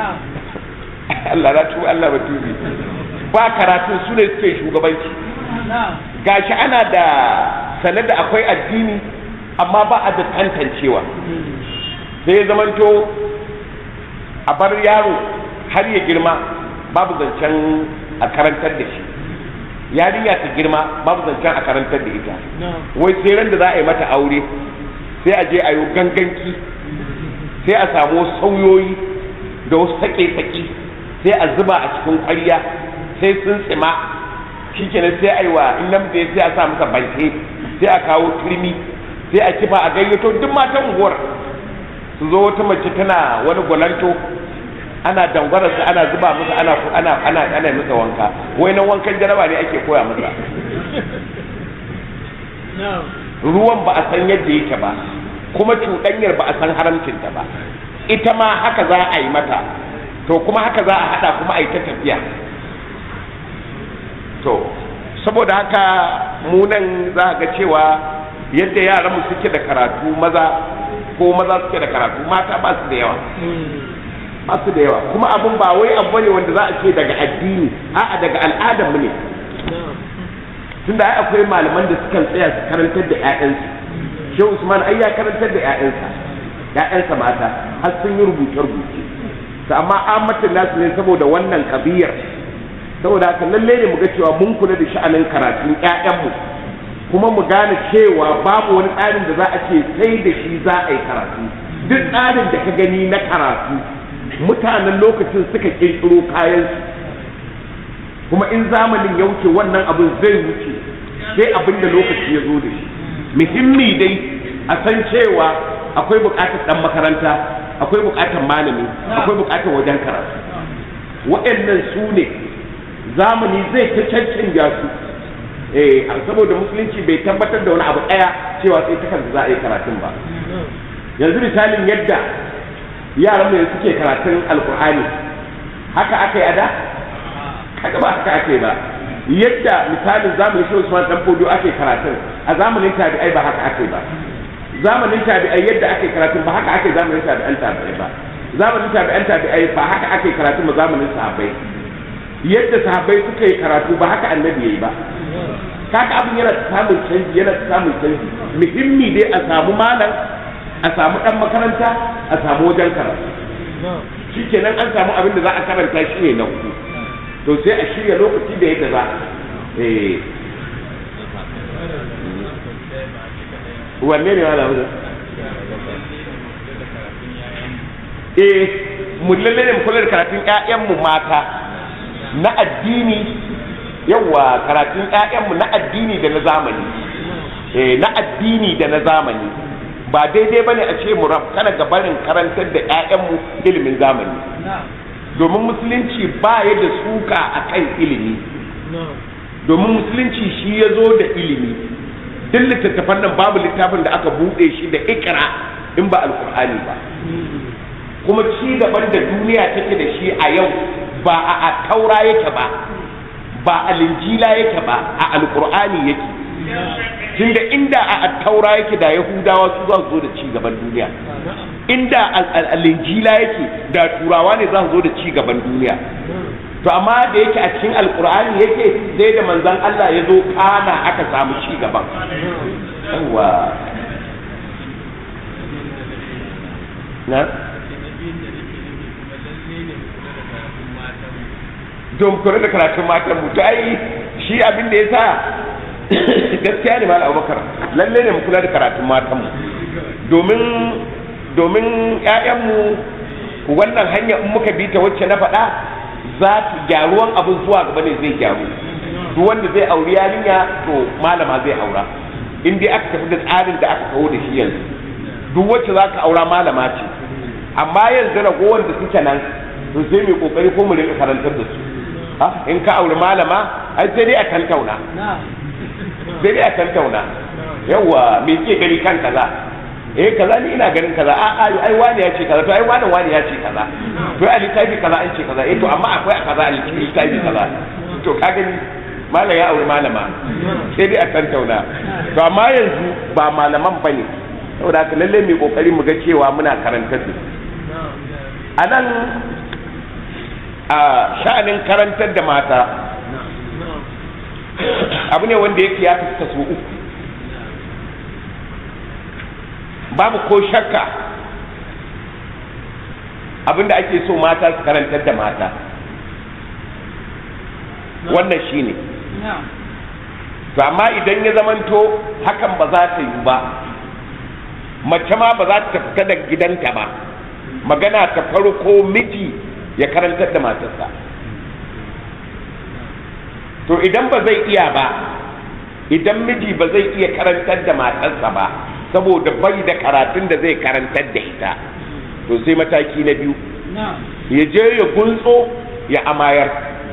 Allah na tuba Allah ba tubi ba karatun su ne suke shugabanci gashi ana da sanar da akwai addini amma ba a da tantancewa sai zamanto a bar yaro har ya girma babu zancen a karantar da shi yarinya ta girma babu zancen a karantar da ita wai sai ran da za a yi mata aure sai a je a yi ganganki sai a samu sauyoyi da wasu sake-sake sai a zuba a cikin ƙwarya sai sun tsima shi kenan sai a yi wa in namiji sai a sa masa banke sai a kawo turmi sai a kifa a gayyato duk matan unguwar su zo wata mace tana wani gwalanto ana dangwara su ana zuba musu ana ana ana ana masa wanka wai nan wankan jaraba ne ake koya masa ruwan ba a san yadda yake ba kuma cuɗanyar ba a san haramcinta ba ita ma haka za a yi mata to kuma haka za a haɗa kuma a yi ta tafiya to saboda haka mu nan za ga cewa yadda yaranmu suke da karatu maza ko maza suke da karatu mata ba su da yawa ba su da yawa kuma abin ba wai abu ne wanda za a ce daga addini a'a daga al'adar mu ne tunda ai akwai malaman da sukan tsaya su karantar da ƴaƴansu shehu usman ai ya karantar da ƴaƴansa ƴaƴansa mata har sun yi rubuce rubuce to amma amatin nasu ne saboda wannan kabiyar saboda haka lalle ne mu ga cewa mun kula da sha'anin karatun ƴaƴanmu kuma mu gane cewa babu wani tsarin da za a ce sai da shi za a yi karatu duk tsarin da ka gani na karatu mutanen lokacin suka kirkiro kayansu kuma in zamanin ya wuce wannan abin zai wuce sai abin da lokaci ya zo da shi muhimmi dai a san cewa akwai bukatar dan makaranta akwai bukatar malami akwai bukatar wajen karatu waɗannan su ne zamani zai ta cancanja su eh saboda musulunci bai tabbatar da wani abu daya cewa sai ta kansa za a yi karatun ba yanzu misalin yadda yaran mu suke karatun alkur'ani haka aka yi a da haka ba haka aka yi ba yadda misalin zamanin shi Usman dan Fodo ake karatun a zamanin tabi'ai ba haka ake ba zamanin tabi'ai yadda ake karatun ba haka ake zamanin tabi'an tabi'ai ba zamanin tabi'an tabi'ai ba haka ake karatun ba zamanin sahabbai yadda sahabbai suka yi karatu ba haka annabi yayi ba kaka abin yana samun canji yana samun canji muhimmi dai a samu malam a samu dan makaranta a samu wajen karatu shikenan an samu abin da za a karanta shi ne na hudu to sai a shirya lokaci da yadda za eh wanne ne wala wuza eh mu lalle ne mu kula da karatun ƴaƴanmu mata na addini yawa karatun ƴaƴanmu na addini da na zamani eh na addini da na zamani ba daidai bane a ce mu kana gabarin karantar da ƴaƴanmu ilimin zamani domin musulunci ba ya da suka a kan ilimi domin musulunci shi ya zo da ilimi duk littattafan nan babu littafin da aka buɗe shi da ikra in ba alkur'ani ba kuma ci gaban da duniya take da shi a yau ba a taura yake ba ba a linjila yake ba a alkur'ani yake tunda inda a taura yake da yahudawa su za su zo da ci gaban duniya inda al-injila yake da turawa ne za su zo da ci gaban duniya to amma da yake a cikin alkur'ani yake sai da manzon Allah ya zo kana aka samu ci gaban yawa na don kula da karatun matan mu to ai shi abin da ya sa gaskiya ne malam abubakar lalle ne mu kula da karatun matan mu domin domin ƴaƴanmu wannan hanya in muka bi ta wacce na faɗa za ta gyaruwan abin zuwa gaba ne zai gyaru duk wanda zai auri yarinya to malama zai aura in dai aka tafi da tsarin da aka kawo da shi yanzu duk wacce za ka aura malama ce amma yanzu ragowar da suke nan to sai mai kokari ko mu rinka karantar da su in ka auri malama ai sai dai a tantauna sai dai a tantauna yawa me ke gani kan kaza eh kaza ni ina ganin kaza a a ai wani ya ce kaza to ai wani wani ya ce kaza to a littafi kaza an ce kaza eh to amma akwai a kaza a littafi kaza to ka gani malam ya auri malama sai dai a tantauna to amma yanzu ba malaman bane saboda haka lalle mai kokari mu ga cewa muna karantar da a nan a sha'anin karantar da mata abu ne wanda yake ya fi kaso uku babu ko shakka abinda ake so mata su karantar da mata wannan shine to amma idan ya zamanto hakan ba za ta yi ba mace ma ba za ta fita da gidanta ba magana ta farko miji ya karantar da matarsa to idan ba zai iya ba idan miji ba zai iya karantar da matarsa ba saboda bai da karatun da zai karantar da ita to sai mataki na biyu ya je ya gunso ya amayar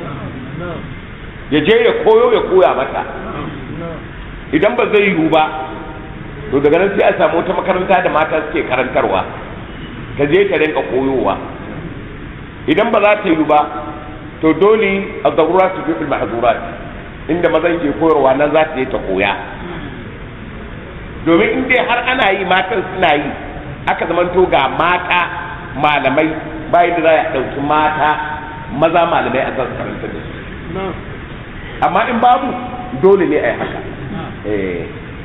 ya je ya koyo ya koya mata idan ba zai yiwu ba to daga nan sai a samu wata makaranta da mata suke karantarwa ta je ta rinka koyowa idan ba za ta yiwu ba to dole a zarura su fi ma'azurat inda mazan ke koyarwa nan za ta je ta koya domin in dai har ana yi matan suna yi aka zamanto ga mata malamai bayan da za a ɗauki mata maza malamai a zan karanta da su amma in babu dole ne a yi haka eh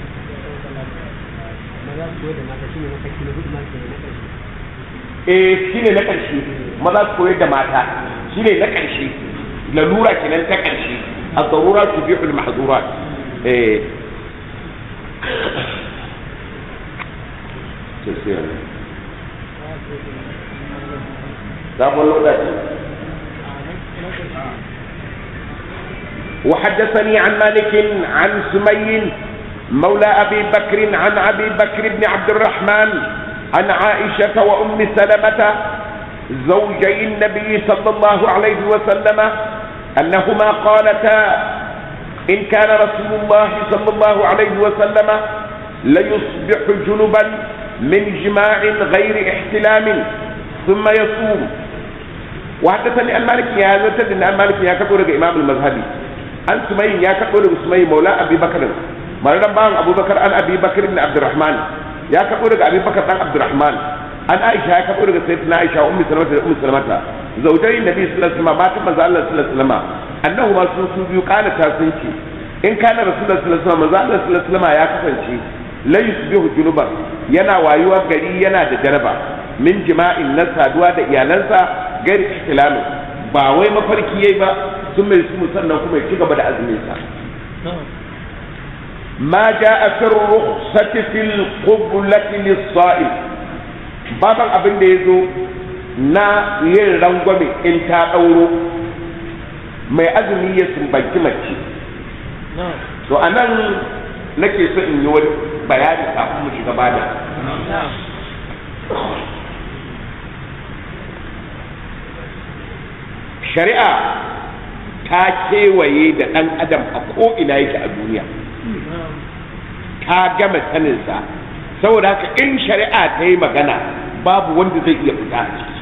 eh shine na ƙarshe maza su koyar da mata shine na ƙarshe lalura kenan ta ƙarshe a zarura su bi fil mahzurat eh sabon lokaci وحدثني عن مالك عن سمي مولى أبي بكر عن أبي بكر بن عبد الرحمن عن عائشة وأم سلمة زوجي النبي صلى الله عليه وسلم أنهما قالتا إن كان رسول الله صلى الله عليه وسلم ليصبح جنبا من جماع غير احتلام ثم يصوم وحدثني عن مالك يا زتد عن مالك يا كبر إمام المذهبي عن سمي يا كبر سمي مولى أبي بكر مرنا بان أبو بكر عن أبي بكر بن عبد الرحمن يا كبر أبي بكر عن عبد الرحمن عن عائشة يا كبر سيدنا عائشة أم سلمة أم سلمة زوجي النبي صلى الله عليه وسلم مات من الله صلى الله عليه وسلم أنهما سنسوا قال تاسنشي in kana rasulullah sallallahu alaihi wasallam manzo Allah sallallahu alaihi wasallam ya kasance la yusbihu junuban yana wayuwa gari yana da jaraba min jima'in na saduwa da iyalansa gari ihtilalu ba wai mafarki yayi ba sun mai su sannan kuma ya ci gaba da azumin sa ma ja'a fi rukhsati fil qiblati lis-sa'im baban abin da yazo na yin rangwame in ta dauro mai azumi ya sumbanci mace to a nan nake so in yi wani bayani kafin mu shiga bada shari'a ta kewaye da ɗan adam a ko'ina yake a duniya ta gama saninsa saboda haka in shari'a ta yi magana babu wanda zai iya fita a ciki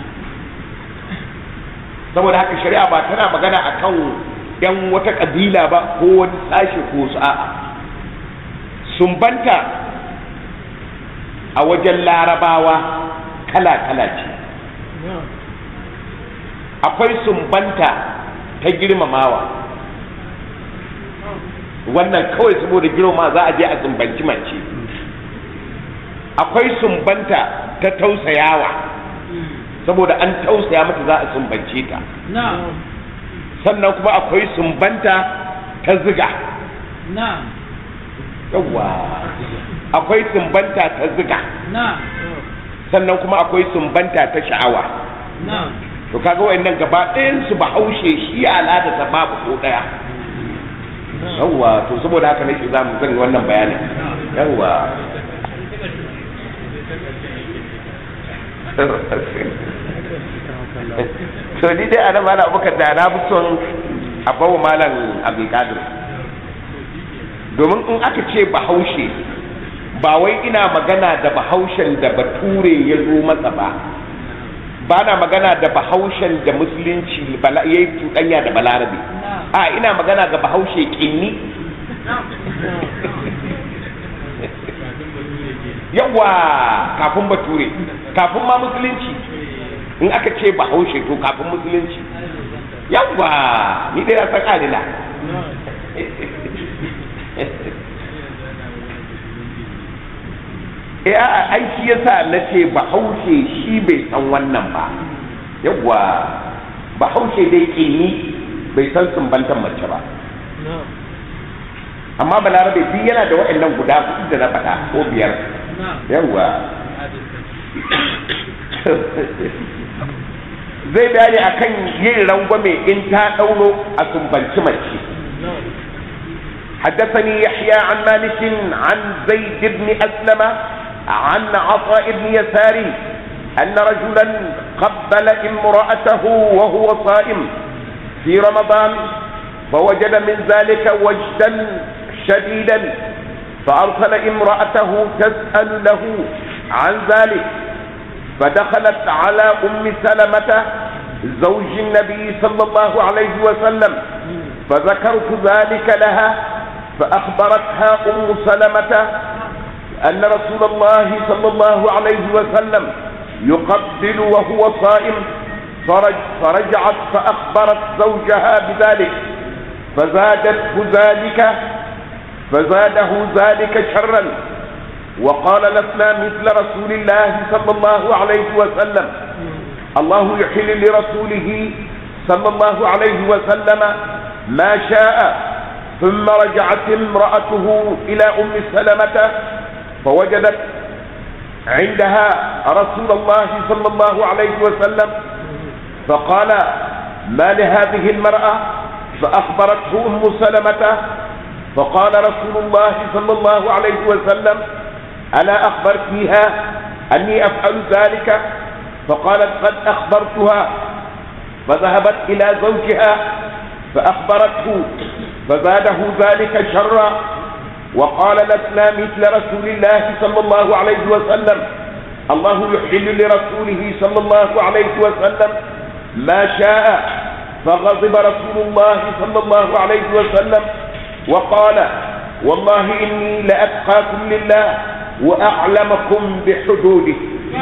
saboda haka shari'a ba tana magana akan yan wata kabila ba ko wani sashe ko sa'a sumbanta a wajen larabawa kala-kala ce akwai sumbanta ta girmamawa wannan kawai saboda girma za a je a sumbanci mace akwai sumbanta ta tausayawa saboda an tausaya mata za a sumbance ta sannan kuma akwai sumbanta ta ziga yawwa akwai sumbanta ta ziga sannan kuma akwai sumbanta ta sha'awa to kaga wayannan gaba ɗayan su ba haushe shi al'ada ta babu ko ɗaya yawwa to saboda haka nake za mu zan wannan bayanin yawwa to ni dai ana malam abubakar da na fi son a bawa malam abdulkadir domin in aka ce bahaushe ba wai ina magana da bahaushen da bature ya zo masa ba ba na magana da bahaushen da musulunci ya yi cuɗanya da balarabe a ina magana ga bahaushe ƙinni yawa kafin bature kafin ma musulunci in aka ce bahaushe to kafin musulunci yawa ni dai na san alila eh a ai shi yasa na ce bahaushe shi bai san wannan ba yawa bahaushe dai kinni bai san sumbantan mace ba amma balarabe duk yana da waɗannan guda hudu da na faɗa ko biyar yawa zai bayani akan yin rangwame in ta ɗauro a sumbanci mace حدثني يحيى عن مالك عن زيد بن أسلم عن عطاء بن يسار أن رجلا قبل امرأته وهو صائم في رمضان فوجد من ذلك وجدا شديدا فأرسل امرأته تسأل له عن ذلك فدخلت على أم سلمة زوج النبي صلى الله عليه وسلم فذكرت ذلك لها فأخبرتها أم سلمة أن رسول الله صلى الله عليه وسلم يقبل وهو صائم فرج فرجعت فأخبرت زوجها بذلك فزادته ذلك فزاده ذلك شرا وقال لسنا مثل رسول الله صلى الله عليه وسلم الله يحل لرسوله صلى الله عليه وسلم ما شاء ثم رجعت امرأته إلى أم سلمة فوجدت عندها رسول الله صلى الله عليه وسلم فقال ما لهذه المرأة فأخبرته أم سلمة فقال رسول الله صلى الله عليه وسلم ألا أخبرتيها أني أفعل ذلك فقالت قد أخبرتها فذهبت إلى زوجها فأخبرته فزاده ذلك شرا وقال لسنا مثل رسول الله صلى الله عليه وسلم الله يحل لرسوله صلى الله عليه وسلم ما شاء فغضب رسول الله صلى الله عليه وسلم وقال والله إني لأتقاكم لله وأعلمكم بحدوده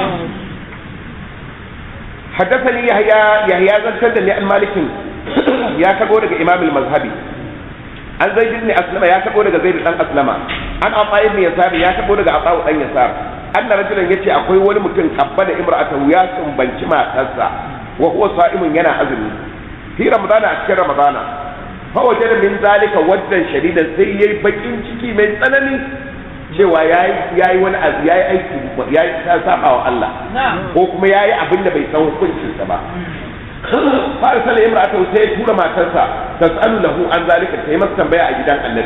حدثني يحيى يحيى زنتدني عن مالك يا كبور إمام المذهبي an zai bin aslama ya tabo daga zai dan aslama an ata ibn yasar ya tabo daga ata dan yasar anna rajulan yace akwai wani mutum kabba da imra'atahu ya sumbanci matarsa wa huwa sa'imun yana azumi fi ramadana a cikin ramadana fa wajada min zalika waddan shadidan sai yayi bakin ciki mai tsanani cewa yayi yayi wani azu yayi aiki yayi ta saba wa Allah ko kuma yayi abin da bai san hukuncinsa ba فارسل امرأته sai tura matarsa tas'alu lahu an zalika sai masa tambaya a gidan annabi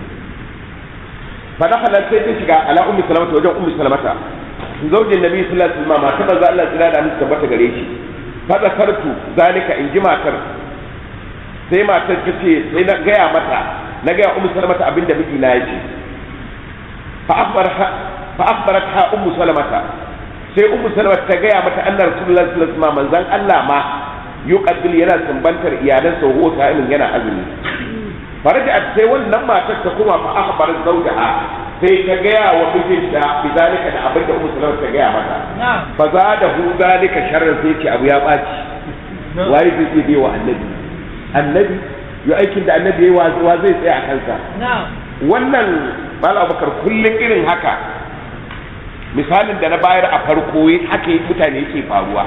fa dakhala sai ta shiga ala ummi salamata wajen ummi salamata zaujin nabi sallallahu alaihi wasallam mata manzo Allah tsira da musu tabbata gare shi fa zakartu zalika in ji matar sai matar ta ce sai na gaya mata na gaya ummi salamata abinda miji na yace fa akhbaraha fa akhbaratha ummu salamata sai ummu salamata ta gaya mata annar rasulullahi sallallahu alaihi wasallam manzon Allah ma yuqadbil yana sumbantar iyalansa huwa sa'imin yana azumi faraja sai wannan matar ta kuma fa akhbar zawjaha sai ta gaya wa mijinta bizalika da abin da ummu salama ta gaya mata fa zadahu zalika sharran sai ce abu ya baci waye zai iya bai wa annabi annabi ya aikin da annabi yayi wa zai tsaya a kansa wannan mal abubakar kullun irin haka misalin da na bayar a farko haka mutane yake faruwa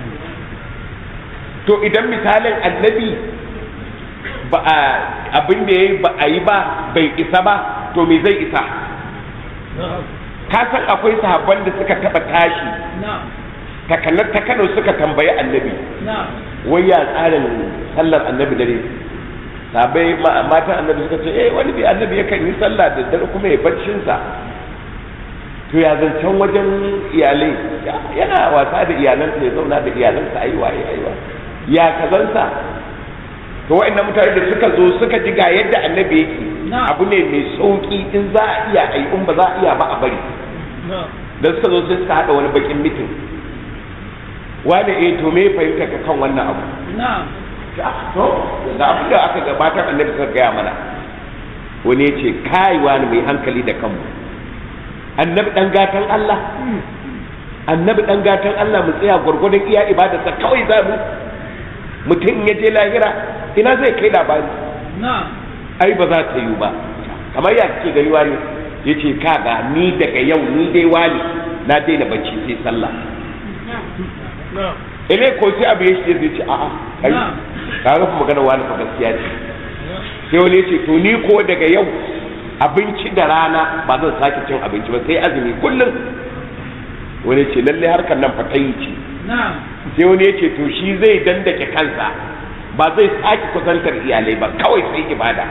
to idan misalin annabi ba a abin da ya ba a yi ba bai isa ba to me zai isa ka san akwai sahabban da suka taba tashi takanar ta kano suka tambayi annabi wai ya tsarin sallar annabi dare sabai matan annabi suka ce eh wani bi annabi yakan yi sallah da dare kuma ya baccinsa to ya zancen wajen iyalai yana wasa da iyalansa ya zauna da iyalansa ayi waye ayi waye ya kazansa to wa'annan mutane da suka zo suka ji ga yadda annabi yake abu ne mai sauki in za a iya ai in ba za a iya ba a bari da suka zo sai suka hada wani bakin mitin wani eh to me fahimta ka kan wannan abu to da abin da aka gabatar annabi suka gaya mana wani ya ce kai wani mai hankali da kanmu annabi dan gatan Allah annabi dan gatan Allah mu tsaya gwargwadon iya ibadarsa kawai za mu mutum ya je lahira ina zai kai labari ai ba za ta yi ba kamar ya kake gani wani ya ce kaga ni daga yau ni dai wani na daina bacci sai sallah ile ko sai abu ya shi zai ce a'a kai ka ga magana wani fa gaskiya ce sai wani ya ce to ni ko daga yau abinci da rana ba zan sake cin abinci ba sai azumi kullum wani ce lalle harkar nan fa tayi ce sai wani ya ce to shi zai dandake kansa ba zai sake kusantar iyalai ba kawai sai ibada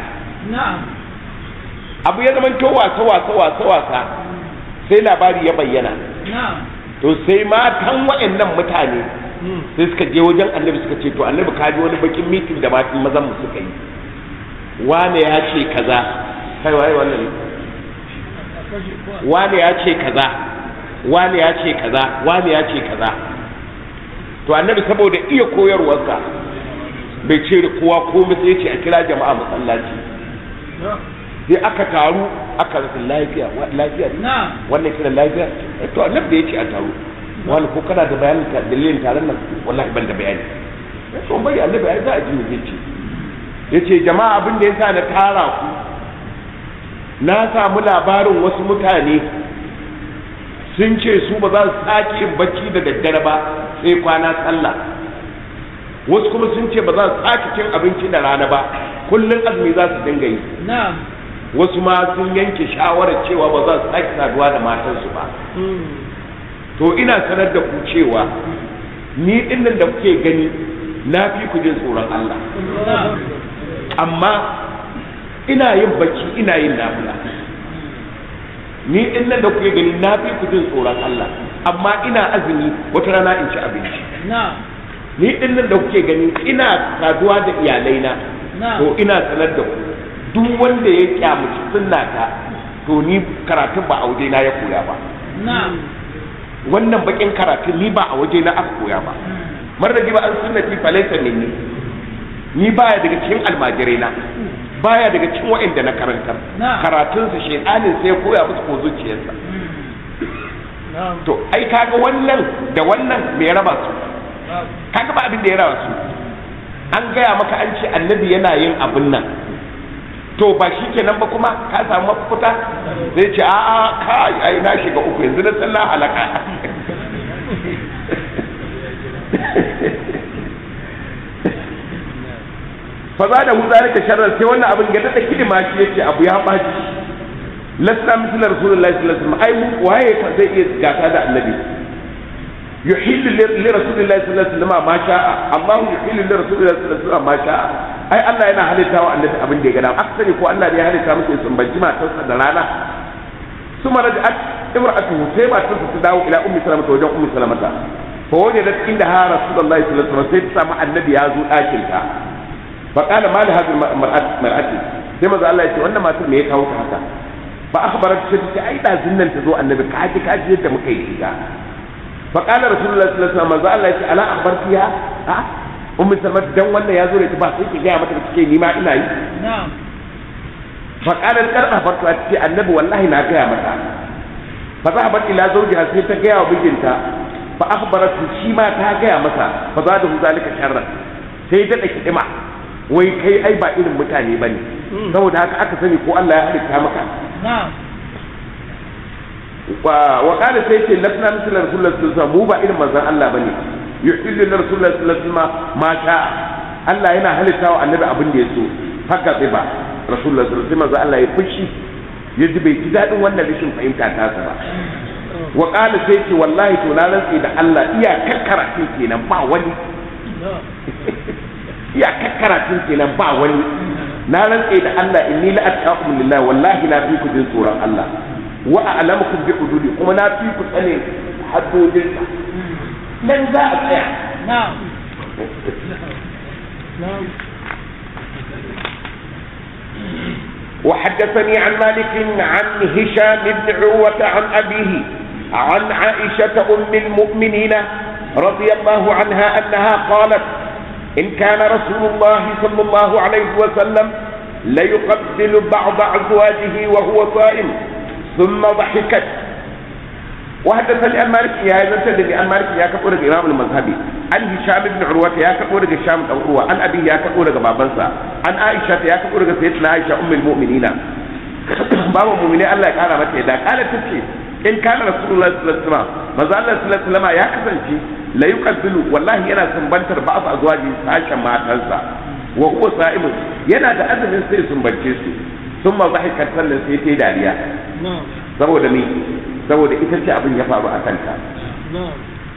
abu ya zama to wasa wasa wasa wasa sai labari ya bayyana to sai matan waɗannan mutane sai suka je wajen annabi suka ce to annabi ka ji wani bakin mitin da matan mazan mu suka yi wane ya ce kaza kai waye wannan wane ya ce kaza wane ya ce kaza wane ya ce kaza to annabi saboda iya koyarwarsa bai ce da kowa komai sai ce a kira jama'a masallaci sai aka taru aka rasa lafiya lafiya wannan kiran lafiya to annabi ya ce a taru wani ko kana da bayanin dalilin taron nan wallahi ban da bayani to bai annabi ai za a ji ne ce yace jama'a abin da yasa na tara ku na samu labarin wasu mutane sun ce su ba za su sake yin bacci da daddare ba sai kwana sallah wasu kuma sun ce ba za su sake cin abinci da rana ba kullum azumi za su dinga yi wasu ma sun yanke shawarar cewa ba za su sake saduwa da matansu ba to ina sanar da ku cewa ni dinnan da kuke gani na fi ku jin tsoron Allah amma ina yin bacci ina yin nafila ni din nan da kuke gani na fi ku jin tsoron Allah amma ina azumi wata rana in ci abinci ni din nan da kuke gani ina saduwa da iyalaina Na'am. to ina sanar da ku duk wanda ya kyamuci sunnata to ni karatun ba a waje na ya koya ba na'am wannan bakin karatun ni ba a waje na aka koya ba mar da ba an sunnati falaysa minni ni baya daga cikin almajirai na baya daga cikin wa'anda na karantar Na'am. karatun sa shedanin sai ya koya musu ko zuciyarsa na'am to ai kaga wannan da wannan me ya raba su kaga ba abin da ya raba su an gaya maka an ce annabi yana yin abin nan to ba shi kenan ba kuma ka samu mafita zai ce a a kai ai na shiga uku yanzu na san na halaka fa za da huza ka sharrar sai wannan abin ya dada kidima shi yace abu ya baci lasna mithla rasulullahi sallallahu alaihi wasallam ai mu waye fa zai iya gata da annabi yuhillu li rasulillahi sallallahu alaihi wasallam ma sha'a Allahu yuhillu li rasulillahi sallallahu alaihi wasallam ma sha'a ai Allah yana halitta wa annabi abin da ya gada aka sani ko Allah ne ya halitta musu sun banji matarsa da rana ثم رجعت امرأته سيما تنسى تداو إلى أم سلمة وجه أم سلمة فوجدت عندها رسول الله صلى الله عليه وسلم سيدة النبي يازو آكلها فقال ما لهذه المرأة مرأتي سيما ذا الله يقول ما ترمي يكاو حتى فأخبرت سيدة أي لا زنن تزو النبي كاجي كاجي يدى مكيشيها فقال رسول الله صلى الله عليه وسلم ذا الله يقول ألا أخبرتها ها أم سلمة دون وانا يازو لتبا سيكي جاء متى تكي نما إنا yi na'am faƙalar ƙarfa farko a ce annabi wallahi na gaya mata fa za a bar ila zaujiha sai ta gaya wa mijinta fa akhbaratu shi ma ta gaya masa fa za da hu zalika sharran sai ta daki dima wai kai ai ba irin mutane bane saboda haka aka sani ko Allah ya halitta maka na'am wa wa qala sai ce lasna misal rasulullahi sallallahu alaihi wasallam mu ba irin manzon Allah bane yuhillu li rasulullahi sallallahu alaihi wasallam ma sha Allah yana halitta wa annabi abin da ya so haka sai ba rasulullahi sallallahu alaihi wasallam Allah ya fushi ya ji bai ji daɗin wannan rashin fahimta ta sa ba wa qala sai ce wallahi to na rantsi da Allah iya kakkaratun kenan ba wani iya kakkaratun kenan ba wani na rantsi da Allah inni la attaqum lillahi wallahi na fi ku jin tsoron Allah wa a'lamukum bi hududi kuma na fi ku tsane haddodin nan za a tsaya na'am na'am وحدثني عن مالك عن هشام بن عروة عن أبيه عن عائشة أم المؤمنين رضي الله عنها أنها قالت إن كان رسول الله صلى الله عليه وسلم ليقبل بعض أزواجه وهو صائم ثم ضحكت وحدثني عن مالك يا هذا سيدني عن مالك يا كفور الإمام المذهبي عن هشام بن عروة يا كفور هشام بن عروة عن أبي يا كفور بابنسا عن عائشة يا كفور سيدنا عائشة أم المؤمنين بابا المؤمنين الله قال متى إذا قالت تبكي إن كان رسول الله صلى الله عليه وسلم ما زال الله صلى الله عليه وسلم يا كفنشي لا يقبل والله ينا سنبنتر بعض أزواجه ساشا ما تنسى وهو صائم ينا da azumin sai sun bance su sun ma zahikat sannan sai ta yi dariya na'am saboda me saboda ita ce abin ya faru a kanta na'am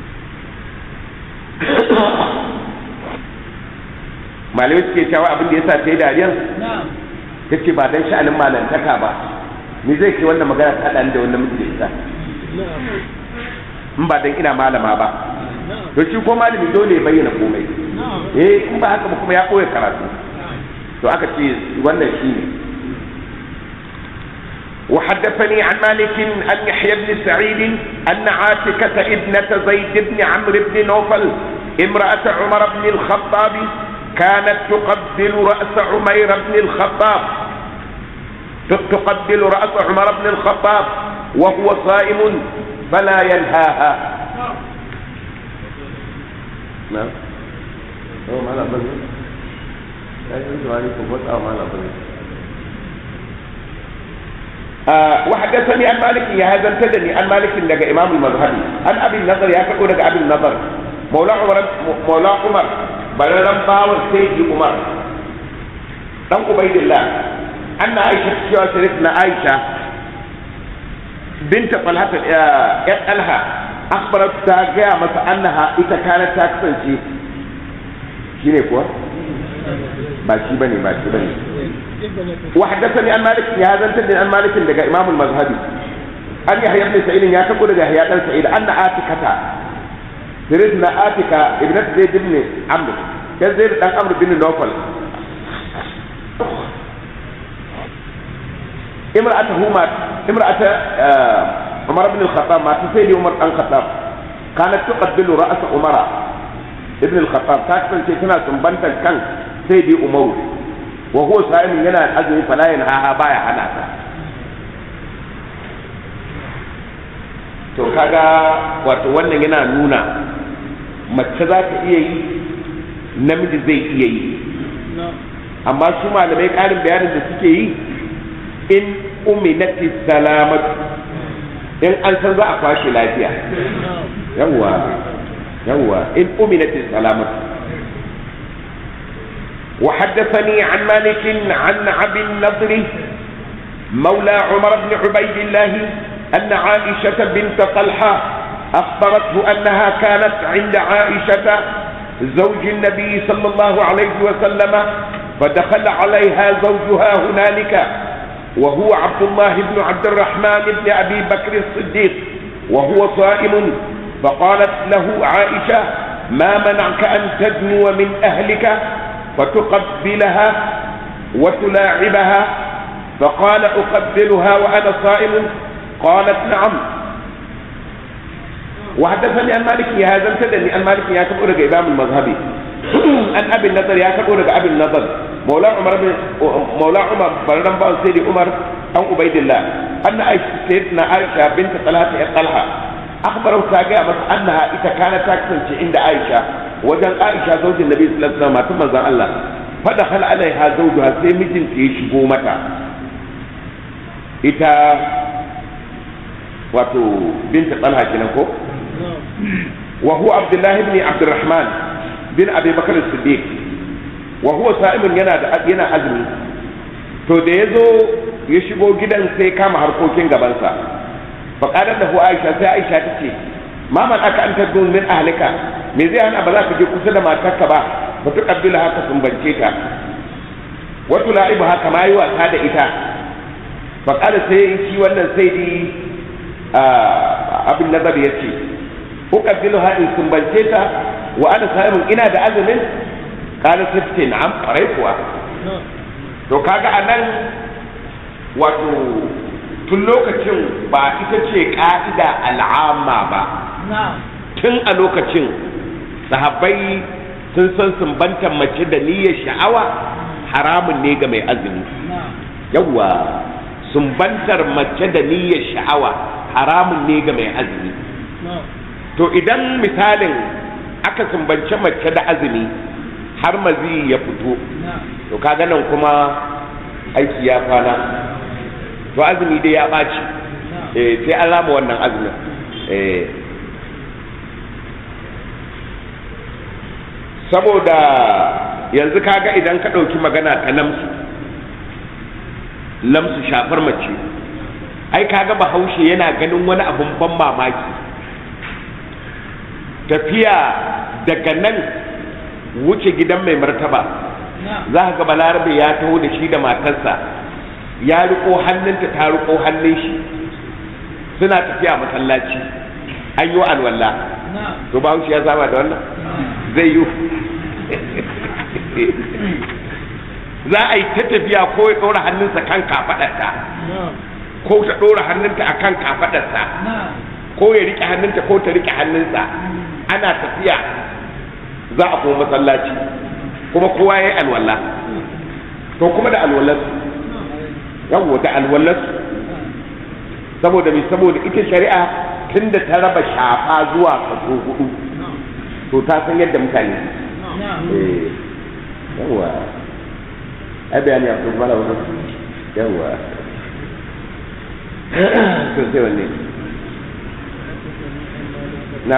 malamai suke cewa abin da ya sa ta yi dariyar na'am ta ce ba don sha'anin malantaka ba ni zai ke wannan magana ta ɗan da wannan miji da ita na'am in ba don ina malama ba na'am to shi ko malami dole ya bayyana komai na'am eh in ba haka ba kuma ya ɓoye karatu to aka ce wannan shi ne وحدثني عن مالك عن يحيى بن سعيد أن عاتكة ابنة زيد بن عمرو بن نوفل امرأة عمر بن الخطاب كانت تقبل رأس عمير بن الخطاب ت- تقبل رأس عمر بن الخطاب وهو صائم فلا ينهاها نعم هو ما لا بد لا يجوز عليكم وسع ما لا بد آه وحدثني عن مالك يا هذا انتدني عن مالك لقى امام المذهبي عن ابي النضر يا كقول لقى ابي النضر مولى عمر مولى عمر بلرم باور سيدي عمر دان عبيد الله ان عائشه cewa سيدنا عائشه بنت طلحه يا طلحه اخبرت تاجا masa انها ita kana ta kasance shine kuwa ba shi bane ba shi bane وحدثني عن مالك يا هذا انت عن مالك لقى امام المذهبي an yahya ibn sa'id ya tako daga yahya dan sa'id anna atikata siridna atika ibnat zaid ibn amr ya zaid dan amr bin nawfal imra'atuhu ma imra'ata Umar ibn al-Khattab ma ta sai Umar dan Khattab kanat tuqabbilu ra's Umar ibn al-Khattab ta kasance tana sumbantar kan sai dai Umaru wa huwa sa'imin yana azumi fala yanha baya hana ta to kaga wato wannan yana nuna mace za ta iya yi namiji zai iya yi amma su malamai ƙarin bayanin da suke yi in uminati salamatu in an san za a kwashe lafiya yawwa yawwa in uminati salamatu وحدثني عن مالك عن عبد النضر مولى عمر بن عبيد الله أن عائشة بنت طلحة أخبرته أنها كانت عند عائشة زوج النبي صلى الله عليه وسلم فدخل عليها زوجها هنالك وهو عبد الله بن عبد الرحمن بن أبي بكر الصديق وهو صائم فقالت له عائشة ما منعك أن تدنو من أهلك فتقبلها وتلاعبها فقال أقبلها وأنا صائم قالت نعم وحدثني عن مالك يا هذا امتدني عن مالك يا كبر إمام المذهبي عن أبي النضر يا كبر أبي النضر مولى عمر بن مولى عمر بن بن سيدي عمر أو عبيد الله أن عائشة سيدنا عائشة بنت طلحة طلحة أخبره ساقع بس أنها إذا كانت تكسن عند عائشة وجن عائشة زوج النبي صلى الله عليه وسلم ثم زال الله فدخل عليها زوجها سيمجن في شبومتها ita wato binta talha kenan ko wa huwa abdullahi ibn abdurrahman bin abi bakar siddiq wa huwa sa'imun yana da yana azumi to da yazo ya shigo gidan sai kama harkokin gabansa fa qalat lahu aisha sai aisha tace ma man aka an tadun min ahlika me zai hana ba za ka je kusa da matarka ba ba tu kabbila haka sumbance ta wa tula'ibu haka ma yi wasa da ita faƙada sai shi wannan sai di abin nazar ya ce uƙabbilu haɗin sumbance ta wa ana sa'imun ina da azumin ƙala sifte na'am ƙwarai kuwa to kaga a nan wato tun lokacin ba ita ce ƙa'ida al'amma ba tun a lokacin sahabbai sun san sumbantar mace da niyyar sha'awa haramun ne ga mai azumi yawwa sumbantar mace da niyyar sha'awa haramun ne ga mai azumi to idan misalin aka sumbance mace da azumi har mazi ya fito to kaga nan kuma aiki ya kwana to azumi dai ya ɓaci eh sai an rama wannan azumin eh saboda yanzu kaga idan ka ɗauki magana ta lamsu lamsu shafar mace ai kaga bahaushe yana ganin wani abun ban mamaki tafiya daga nan wuce gidan mai martaba za ka ga balarabe ya taho da shi da matarsa ya riko hannunta ta riko hannun shi suna tafiya masallaci an yi alwala to bahaushe ya saba da wannan zai yi za a yi ta tafiya ko ya ɗora hannunsa kan kafaɗarta ko ta ɗora hannunta a kan kafaɗarsa ko ya riƙe hannunta ko ta riƙe hannunsa ana tafiya za a kuma masallaci kuma kowa ya yi alwala to kuma da alwalarsu yawwa da alwalarsu saboda mai saboda ita shari'a tun da ta raba shafa zuwa kaso hudu to ta san yadda mutane yawwa ai bayani a kuma bala wani yawwa to sai wanne na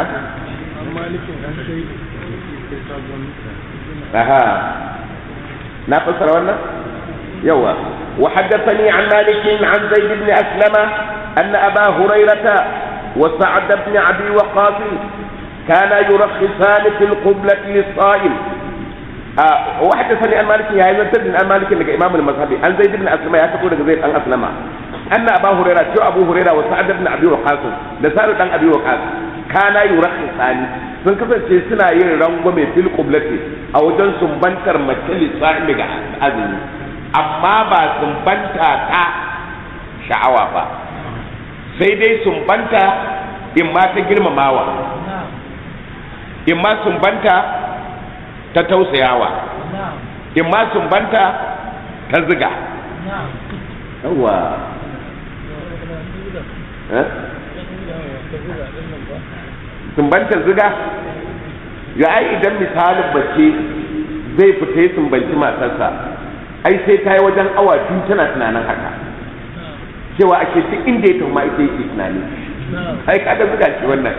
aha na fassara wannan yawa وحدثني عن مالك عن زيد بن أسلم أن أبا هريرة وسعد بن أبي وقاص كانا يرخصان في القبلة للصائم آه وحدثني عن مالك يا أيها الذين عن مالك لك إمام المذهب عن زيد بن أسلم يا تقول زيد بن أسلم أن أبا هريرة شو أبو هريرة وسعد بن أبي وقاص لسعد بن أبي وقاص كانا يرخصان sun kasance suna yin rangwame fil qiblati a wajen sumbantar mace lissa'imi ga azumi amma ba sumbanta ta sha'awa ba sai dai sumbanta in ma ta girmamawa نعم in ma sumbanta ta tausayawa نعم in ma sumbanta ta ziga نعم yawa eh? sumbantar ziga ya ai idan misalin bace zai fita ya sumbanci matarsa ai sai ta yi wajen awa biyu tana tunanin haka cewa ake duk inda ya tafi ma ita yake tunani نعم ai kaga ziga ce wannan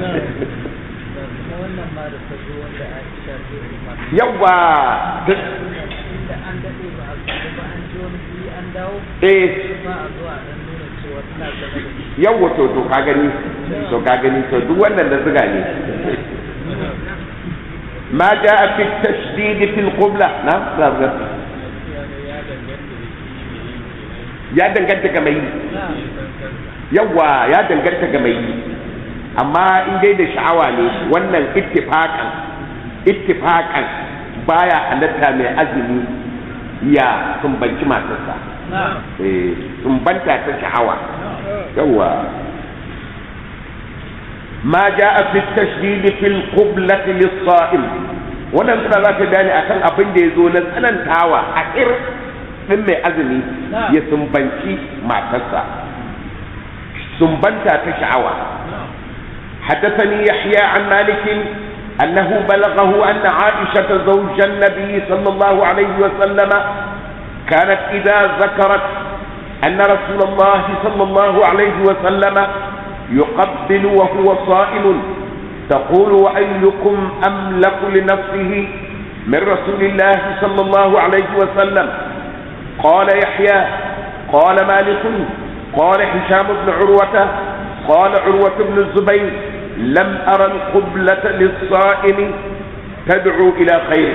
wannan ma da ta zo wanda Aisha ta yi ma yawa inda an daɗe ba a zo ba an ji wani guri an dawo eh ba a zuwa dan nuna cewa tana gaba da shi yawa to to ka gani to ka gani to duk wannan da ziga ne ما جاء في التشديد في القبلة نعم نعم نعم. ya danganta ga mai yi na'am yawa ya danganta ga mai yi amma in dai da sha'awa ne wannan ittifaqan ittifaqan baya halatta mai azumi ya sumbanci matarsa na'am eh sumbanta ta sha'awa yawa ma jaa fi tashdid fi al-qiblah lis-sa'im wannan suna za ta bayani akan abin da ya zo na tsanantawa a ir din mai azumi Na'am. ya sumbanci matarsa sumbanta ta sha'awa حدثني يحيى عن مالك أنه بلغه أن عائشة زوج النبي صلى الله عليه وسلم كانت إذا ذكرت أن رسول الله صلى الله عليه وسلم يقبل وهو صائم تقول وأيكم أملك لنفسه من رسول الله صلى الله عليه وسلم قال يحيى قال مالك قال هشام بن عروة قال عروة بن الزبير لم أرى القبلة للصائم تدعو إلى خير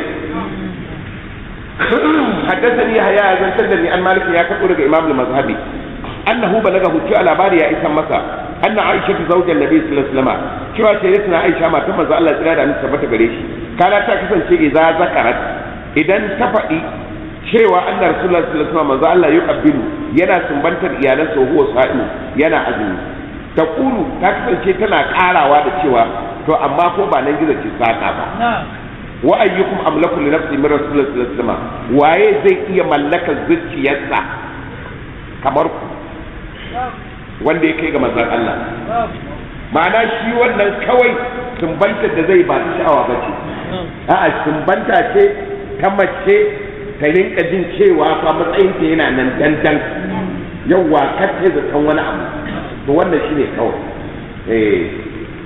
حدثني يحيى بن سلمي عن مالك يا كفر الإمام المذهبي أنه بلغه شو على باري يا إسم مسا أن عائشة زوج النبي صلى الله عليه وسلم شو سيدتنا عائشة ما تم الله تعالى أن ثبت بريش كانت تكسن شيء إذا ذكرت إذا تفعي cewa annar rasulullah sallallahu alaihi wasallam manzo Allah yuqabbilu yana sumbantar iyalansa wa huwa sa'imu yana azumi taqulu ta kasance tana karawa da cewa to amma ko ba nan gizo ce saka ba na'am wa ayyukum amlaku li nafsi min rasulullah sallallahu alaihi wasallam waye zai iya mallakar zuciyarsa kamar ku wanda ya kai ga manzon Allah na'am ma'ana shi wannan kawai sumbantar da zai ba ta sha'awa ba ce a'a sumbanta ce ta mace ta rinka jin cewa fa matsayin ta yana nan dandan yawwa kace da san wani abu to wannan shine kawai eh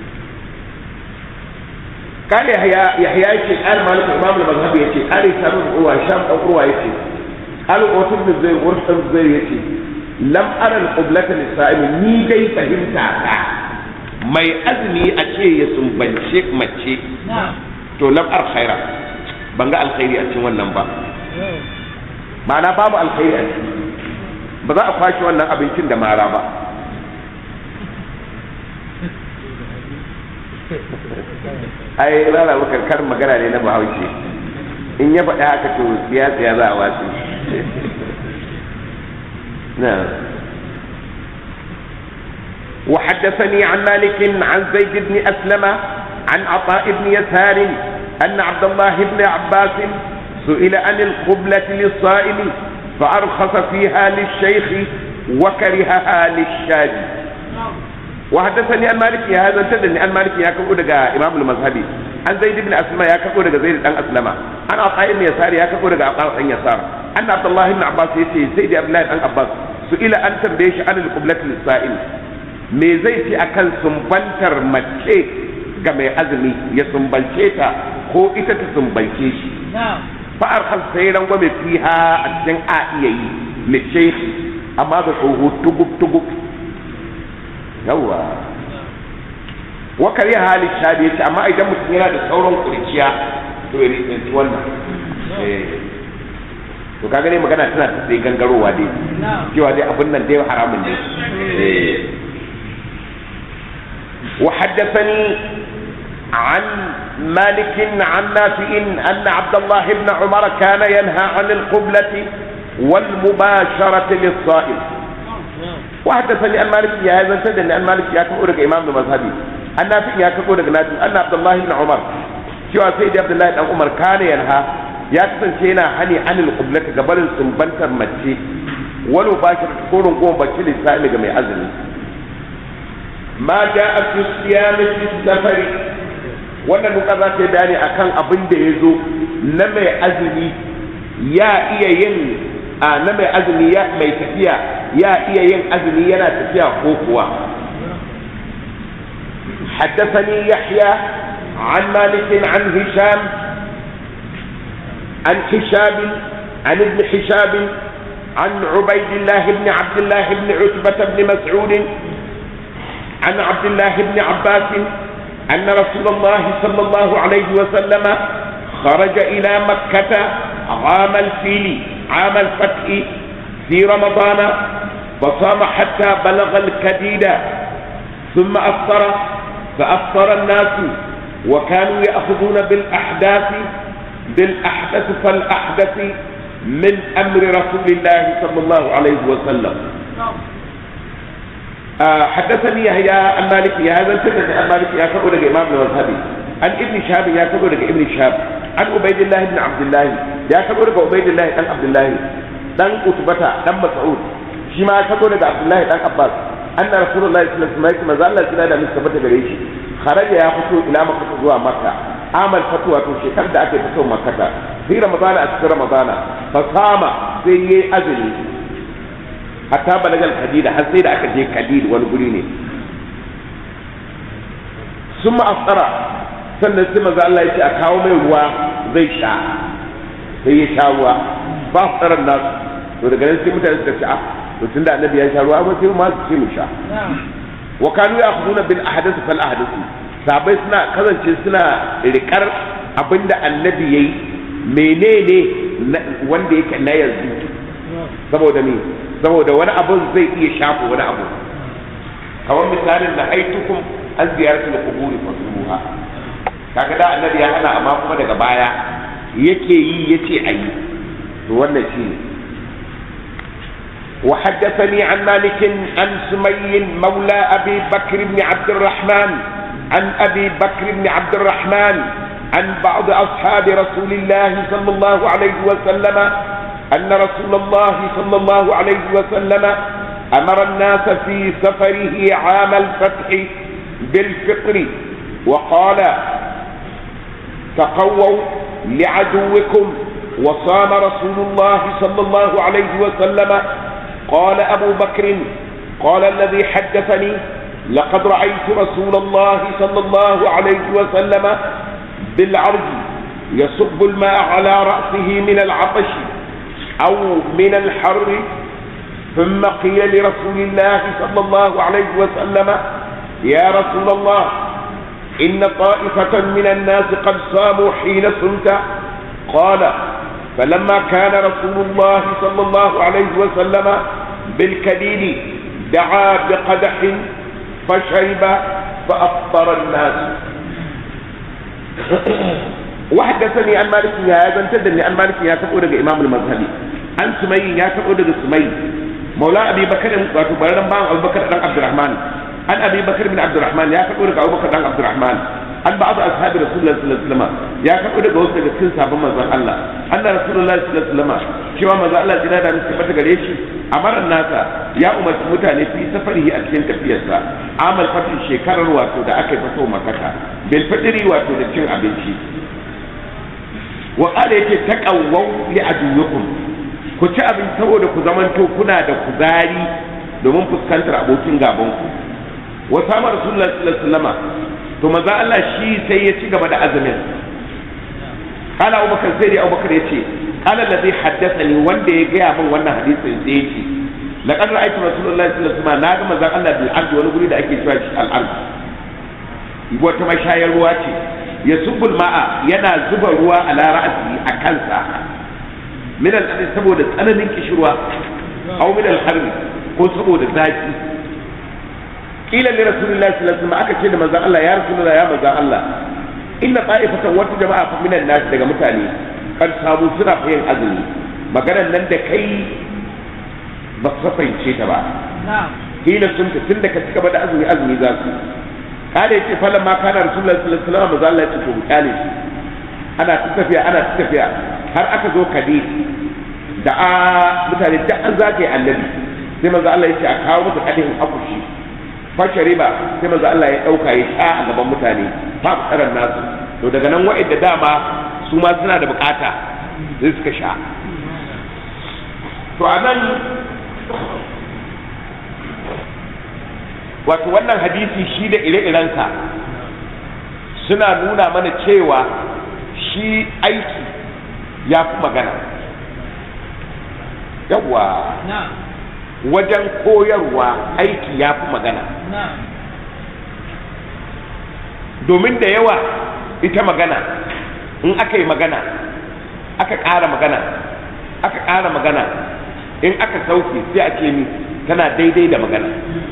kare yahya yahya yake kare malik imam al-mazhab yace kare sabu uwa sham dan uwa yace al qutb bin zai ursan zai yace lam ara al-qiblata lis-sa'im ni dai fahimta ta mai azumi a ce ya sumbance mace na'am to lam ar khaira ban ga alkhairi a cikin wannan ba ma'ana babu alkhairi a ciki ba za a kwashe wannan abincin da mara ba ai rana maka karin magana ne na bahaushe in ya faɗi haka to siya siya za a wasu na وحدثني عن مالك عن زيد بن أسلم عن عطاء بن يسار أن عبد الله بن عباس سئل عن القبلة للصائم فأرخص فيها للشيخ وكرهها للشاذ وحدثني عن مالك يا هذا تدني عن مالك يا كبو دغا امام المذهبي عن زيد بن اسلم يا كبو دغا زيد بن اسلم عن عطاء بن يسار يا كبو دغا عطاء بن يسار ان عبد الله بن عباس يتي سيدي عبد الله بن عباس سئل ان تنبيه عن القبلة للصائم me zai ci akan sumbantar mace ga mai azumi ya sumbance ta ko ita ta sumbance shi na'am fa'ar hal sai rangwame fiha a cikin a iya yi lishaikh amma ga tsoho tugub tugub yawa wakar ya hali shabi ya ce amma idan mutum yana da sauran kurciya to ya rikinci wannan Eh. to kaga dai magana tana ta sai gangarowa dai na'am cewa dai abin nan dai haramun ne Eh. وحدثني عن مالك عن نافع أن عبد الله بن عمر كان ينهى عن القبلة والمباشرة للصائم wa haddathani an malik ya zantar da ni an malik ya kabo daga imam da mazhabi an nafi ya kabo daga nafi anna abdullahi ibn umar cewa sai da abdullahi dan umar kana yanha ya kasance yana hani anil qiblati gabarin sumbantar mace wani bashir korin goma bace lissa'i ga mai azumi ma ja'a fi siyami fi safari wannan duka za ta yi bayani akan abin da ya zo na mai azumi ya iya yin a na mai azumi ya mai tafiya ya iya yin azumi yana tafiya ko kuwa حدثني يحيى عن مالك عن هشام عن حشاب عن ابن حشاب عن عبيد الله بن عبد الله بن عتبة بن مسعود عن عبد الله بن عباس أن رسول الله صلى الله عليه وسلم خرج إلى مكة عام الفيل عام الفتح في رمضان فصام حتى بلغ الكديد ثم أفطر فأفطر الناس وكانوا يأخذون بالأحداث بالأحدث فالأحدث من أمر رسول الله صلى الله عليه وسلم آه حدثني يحيى عن مالك يا هذا الفكرة عن مالك يا كبر الإمام المذهبي عن ابن شهاب يا كبر ابن شهاب عن عبيد الله بن عبد الله يا كبر عبيد الله بن عبد الله دان قتبة دان مسعود شما كبر عبد الله بن عباس أن رسول الله صلى الله عليه وسلم ما زال سنة da mustafa gare shi kharaja ya fito ila makka zuwa makka amal fatuwa to shekar da ake fito makkata fi ramadana a cikin ramadana fa sama sai yayi azumi hatta balagal kadida har sai da aka je kadid wani guri ne sun ma'asara sannan sai maza Allah ya ce a kawo mai ruwa zai sha sai ya sha ruwa ba su tsaron nasu to daga nan sai mutane suka ce a to tun da annabi ya sha ruwa ba sai ma su ce mu sha wa kanu ya khuduna bil ahdath fal ahdath sabai suna kasance suna rikar abinda annabi yayi menene wanda yake na yanzu saboda me saboda wani abu zai iya shafa wani abu kamar misalin da aitukum an ziyartar kuburi fasuha kaga da annabi ya hana amma kuma daga baya yake yi yace ayi to wannan shi ne وحدثني عن مالك عن سمي مولى أبي بكر بن عبد الرحمن عن أبي بكر بن عبد الرحمن عن بعض أصحاب رسول الله صلى الله عليه وسلم أن رسول الله صلى الله عليه وسلم أمر الناس في سفره عام الفتح بالفطر وقال تقووا لعدوكم وصام رسول الله صلى الله عليه وسلم قال أبو بكر قال الذي حدثني لقد رأيت رسول الله صلى الله عليه وسلم بالعرج يصب الماء على رأسه من العطش أو من الحر ثم قيل لرسول الله صلى الله عليه وسلم يا رسول الله إن طائفة من الناس قد صاموا حين صمت قال فلما كان رسول الله صلى الله عليه وسلم بالكديد دعا بقدح فشرب فأفطر الناس وحدثني عن مالك هذا انتدني عن مالك يا تقول إمام المذهبي عن سمي يا تقول سمي مولى أبي بكر وتبرر بان أبو بكر بن عبد الرحمن عن أبي بكر بن عبد الرحمن يا تقول أبو بكر بن عبد الرحمن عن بعض أصحاب رسول الله صلى الله عليه وسلم يا تقول جوز daga cikin sabon manzon Allah anna rasulullahi sallallahu alaihi wasallam cewa manzon Allah jira da musu fata gare shi amaran nasa ya umarci mutane fi safarihi a cikin tafiyarsa amal fatin shekarar wato da aka fito makaka bil fadri wato da cin abinci wa qala yake taqawwu li aduwikum ku ci abin saboda ku zamanto kuna da kuzari domin fuskantar abokin gaban ku wa sama rasulullahi sallallahu alaihi wasallam to manzo Allah shi sai ya ci gaba da azumin qala abubakar sai dai abubakar yace qala alladhi haddathani wanda ya gaya min wannan hadisin sai yace laqad ra'aytu rasulullahi sallallahu alaihi wasallam na ga manzo Allah bil ardi wani guri da ake cewa shi al ard wata mashayar ruwa ce ya subul ma'a yana zuba ruwa ala ra'si a kansa min al saboda tsananin kishirwa aw min al harbi ko saboda zafi kila li rasulillahi sallallahu alaihi wasallam aka ce da manzon Allah ya rasulullah ya manzon Allah inna qa'ifatan wata jama'a fa minan nas daga mutane kan samu suna yin azumi maganar nan da kai ba ka fahimce ta ba hina sun ta tun da ka cika da azumi azumi za su kare yace falan ma kana rasulullahi sallallahu alaihi wasallam Allah ya ce to kale shi ana ta tafiya ana ta tafiya har aka zo kadi da a mutane da an zagaye annabi sai manzo Allah ya ce a kawo masa kadin akushi fashe riba sai manzo Allah ya dauka ya sha a gaban mutane fa tsaran nasu to daga nan wa'anda dama su ma suna da bukata sai suka sha to anan wato wannan hadisi shi da ire-irensa suna nuna mana cewa shi aiki ya fi magana yawwa na'am wajen koyarwa aiki ya fi magana na'am domin da yawa ita magana in aka yi magana aka ƙara magana aka ƙara magana in aka sauke sai a ce ni tana daidai da magana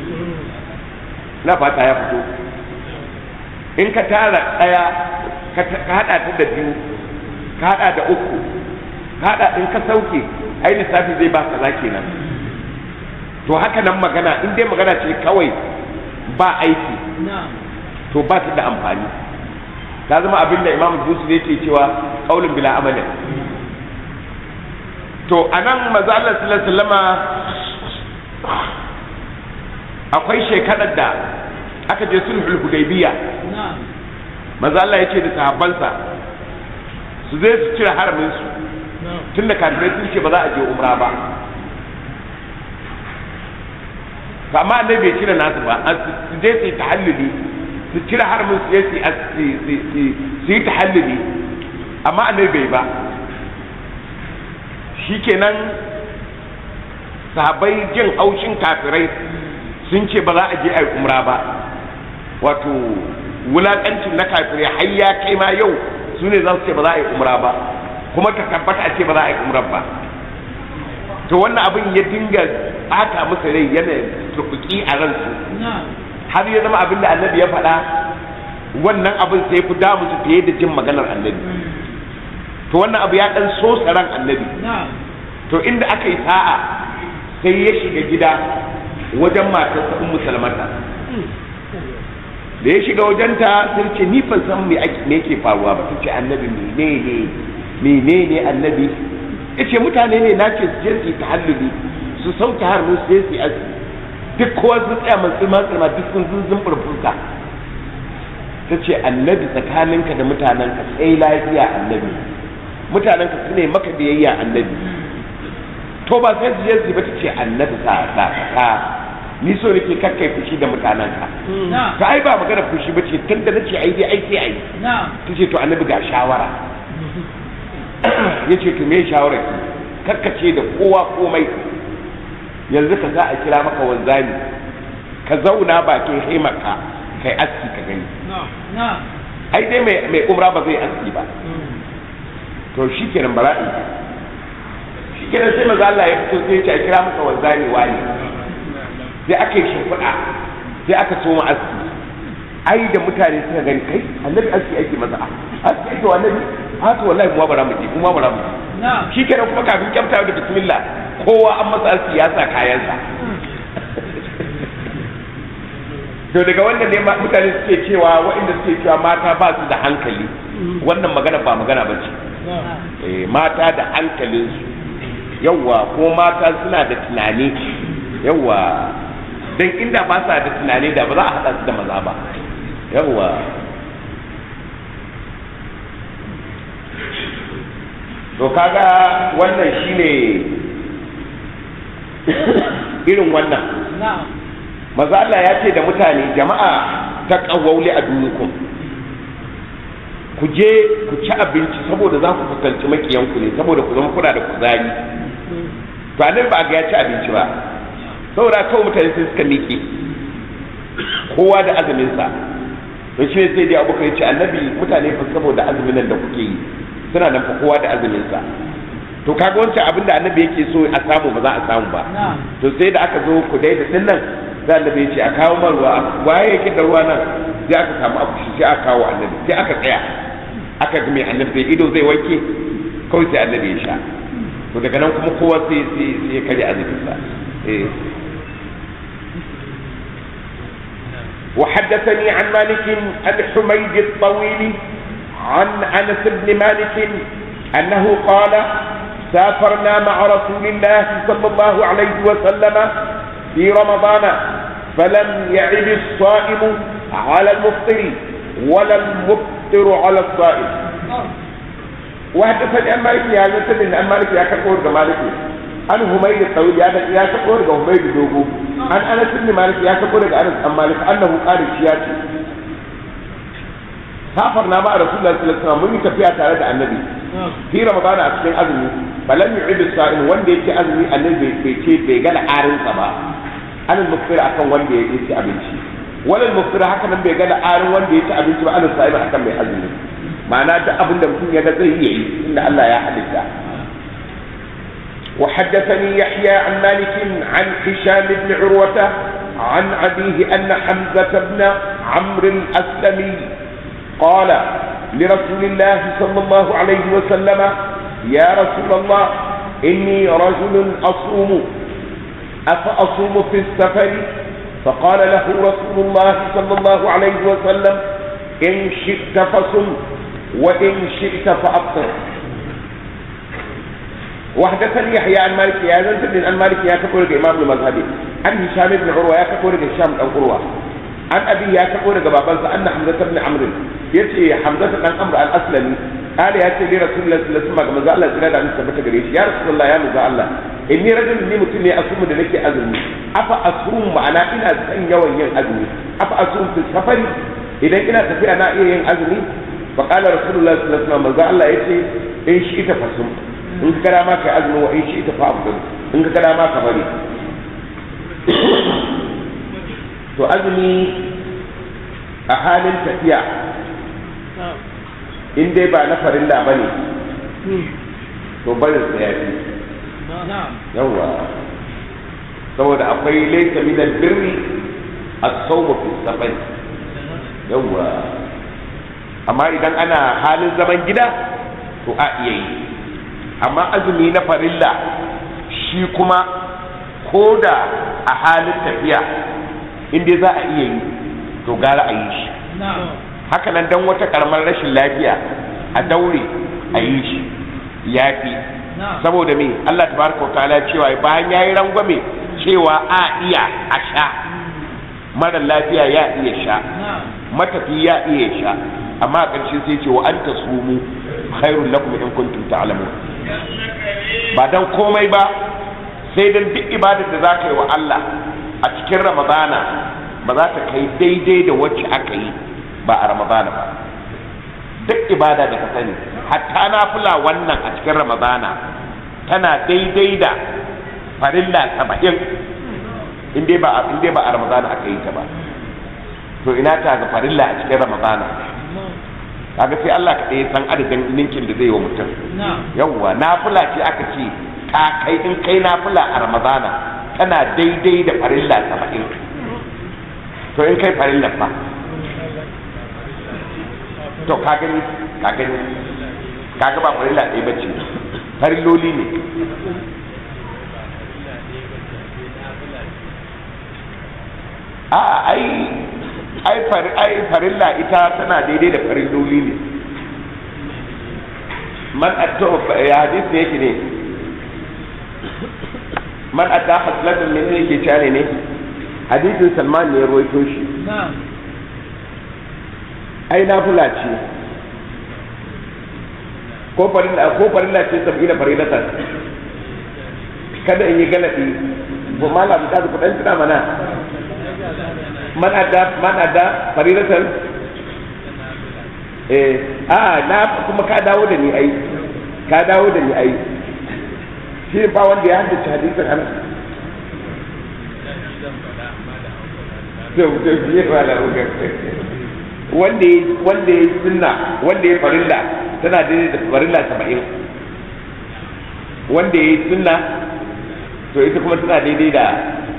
na fata ya fito in ka tara ɗaya ka ta- ka haɗa ta da biyu ka haɗa da uku ka haɗa in ka sauke ai lissafi zai ba kaza kenan to haka nan magana in dai magana ce kawai ba aiki na'am to ba ta da amfani ta zama abin da imam busu yake cewa kaulin bila amalin to a nan maza Allah sallallahu alaihi wasallama akwai shekarar da aka je sulhul hudaybiya na'am maza Allah ya ce da sahabbansa su zai su cire haramin su na'am tunda kafirai sun ce ba za a je umra ba to amma annabi bai cire nasu ba an su su je su yi tahalluli su cire haramin su je su yi as- su- su- su- su yi tahalluli amma annabi bai ba shikenan sahabbai jin haushin kafirai sun ce ba za a je a yi umra ba wato wulakancin na kafirai har ya kai ma yau su ne za su ce ba za a yi umra ba kuma ta tabbata a ce ba za a yi umra ba to wannan abin ya dinga bata musu rai yana turkuki a ransu na'am har ya zama abin da annabi ya faɗa wannan abin sai fi damu su fiye da jin maganar annabi to wannan abu ya ɗan so ran annabi na'am to inda aka yi sa'a sai ya shiga gida wajen matarsa ummu salmata da ya shiga wajenta sai ce ni ban san me ake me yake faruwa ba tace annabi menene menene annabi yace mutane ne nace su je su yi tahalluli su sauke har mu su je su yi azumi duk kowa sun tsaya man tsima tsima duk sun zunzun furfurka tace annabi tsakaninka da mutanenka sai lafiya annabi mutanenka su ne maka biyayya annabi to ba sai su je su yi ba tace annabi sa sa ka ni so nake kakkai fushi da mutanenka na'am ta ai ba magana fushi ba ce tun da nace ai dai ai sai ai na'am ta ce to annabi ga shawara ya ce to me shawara ki karkace da kowa komai yanzu ka za a kira maka wanzani ka zauna bakin haimarka kai aski ka gani na'am ai dai mai mai umra ba zai aski ba to shikenan bara'i shikenan sai maza Allah ya fito sai ya ce a kira maka wanzani wani sai aka yi shimfiɗa sai aka soma aski ai da mutane suka gani kai annabi aski ake masa a aski ake wa annabi ha to wallahi kuma bara mu je kuma bara mu je na'am shikenan kuma kafin kyamta da bismillah kowa an masa aski ya sa kayansa to daga wannan ne ma- mutane suke cewa waɗanda suke cewa mata ba su da hankali wannan magana ba magana ba ce Eh, mata da hankalinsu yawwa ko mata suna da tunani yawwa don inda ba sa da tunani da ba za a haɗa su da maza ba yawwa to kaga wannan shine irin wannan na'am maza Allah ya ce da mutane jama'a ta ƙawauli a dunukun ku je ku ci abinci saboda za ku fuskanci makiyanku ne saboda ku zama kuna da kuzari to annabi ba a ga ya ci abinci ba saboda kawai mutane sai suka miƙe kowa da azuminsa to shi ne sai dai abokan ya ce annabi mutane fa saboda azumin nan da kuke yi suna nan fa kowa da azuminsa to kaga wancan abin da annabi yake so a samu ba za a samu ba na'am to sai da aka zo ku daida din nan sai annabi ya ce a kawo man ruwa waye yake da ruwa nan sai aka samu akushi sai aka kawo annabi sai aka tsaya aka ga mai annabi zai ido zai wanke kawai sai annabi ya sha to daga nan kuma kowa sai sai sai ya karya azumin sa eh وحدثني عن مالك عن حميد الطويل عن انس بن مالك انه قال سافرنا مع رسول الله صلى الله عليه وسلم في رمضان فلم يعد الصائم على المفطر ولا المفطر على الصائم وحدثني عن مالك يا مثل عن مالك يا كفور مالك عن هميد الطويل يا يا كفور هميد دوغو عن انس بن مالك يا كفور انس عن مالك انه قال شياتي سافرنا مع رسول الله صلى الله عليه وسلم من tafiya tare da annabi fi ramadana a cikin azumi balam yu'id sa'in wanda yake azumi annabi bai ce bai ga arinsa ba an mufsir akan wanda ya ci abinci walal mufsir haka nan bai ga arin wanda ya ci abinci ba an sa'in akan mai azumi ma'ana duk abin da mutum ya ga zai yi inda Allah ya halitta وحدثني يحيى عن مالك عن هشام بن عروة عن أبيه أن حمزة بن عمرو الأسلمي قال لرسول الله صلى الله عليه وسلم يا رسول الله إني رجل أصوم أفأصوم في السفر فقال له رسول الله صلى الله عليه وسلم إن شئت فصم وإن شئت فأفطر وحدثني يحيى عن مالك يا زنت بن عن مالك يا كفور الإمام المذهبي عن هشام بن عروة يا كفور هشام بن عروة عن أبي يا كفور بابنسا أن حمزة بن عمرو يتي حمزة بن عمرو الأسلمي قال يا سيدي رسول الله صلى الله عليه وسلم ماذا الله سيدنا أن ثبت قريش يا رسول الله يا ماذا الله إني رجل إني متني أصوم دنك أزمي أفا أصوم معنا إنا سن يوم ين أزمي أفا أصوم في السفر إذا إنا تفي أنا إيه ين أزمي فقال رسول الله صلى الله عليه وسلم ماذا الله يتي إن شئت فصوم إن كلا ما كأزمي وإن شئت فأفضل إن كلا ما كبري to azumi a halin tafiya in dai ba na farilla ba ne to barin sa ya fi yawa saboda akwai laisa min albirri as-sawmu fi safar yawa amma idan ana halin zaman gida to a iya yi amma azumi na farilla shi kuma ko da a halin tafiya in dai za a iya yi to gara a yi shi haka nan dan wata karamar rashin lafiya a daure a yi shi ya fi saboda me Allah tabaraka wa ta'ala cewa bayan yayi rangwame cewa a iya a sha mara lafiya ya iya sha matafi ya iya sha amma a ƙarshe sai ce wa anta sumu khairul lakum in kuntum ta'lamun ba dan komai ba sai dan duk ibadar da zaka yi wa Allah a cikin ramadana ba za ta kai daidai da wacce aka yi ba a ramadana ba duk ibada da ka sani hatta na fula wannan a cikin ramadana tana daidai da farilla saba'in in dai ba in dai ba a ramadana aka yi ta ba to ina ta ga farilla a cikin ramadana kaga sai Allah ka ɗaya san adadin ninkin da zai wa mutum yawwa nafila ce aka ce ka kai in kai nafila a ramadana tana daidai da farilla saba'in to in kai farilla fa to ka gani ka gani ka ga ba farilla ɗaya bace farilloli ne a ai ai fari ai farilla ita tana daidai da farilloli ne man atto ya hadisi ne yake ne man atta haslatan min ne yake cewa ne hadisin salman ne ya ruwaito shi ai nafila ce ko farilla ko farilla ce sab'ina farilatan kada in yi galadi ko malam da ku dan tuna mana man adda man adda farilatan eh a na kuma ka dawo da ni ai ka dawo da ni ai shi ba wanda ya haddace hadisin anas wanda ya wanda ya sunna wanda ya farilla tana daidai da farilla saba'in wanda ya sunna to ita kuma tana daidai da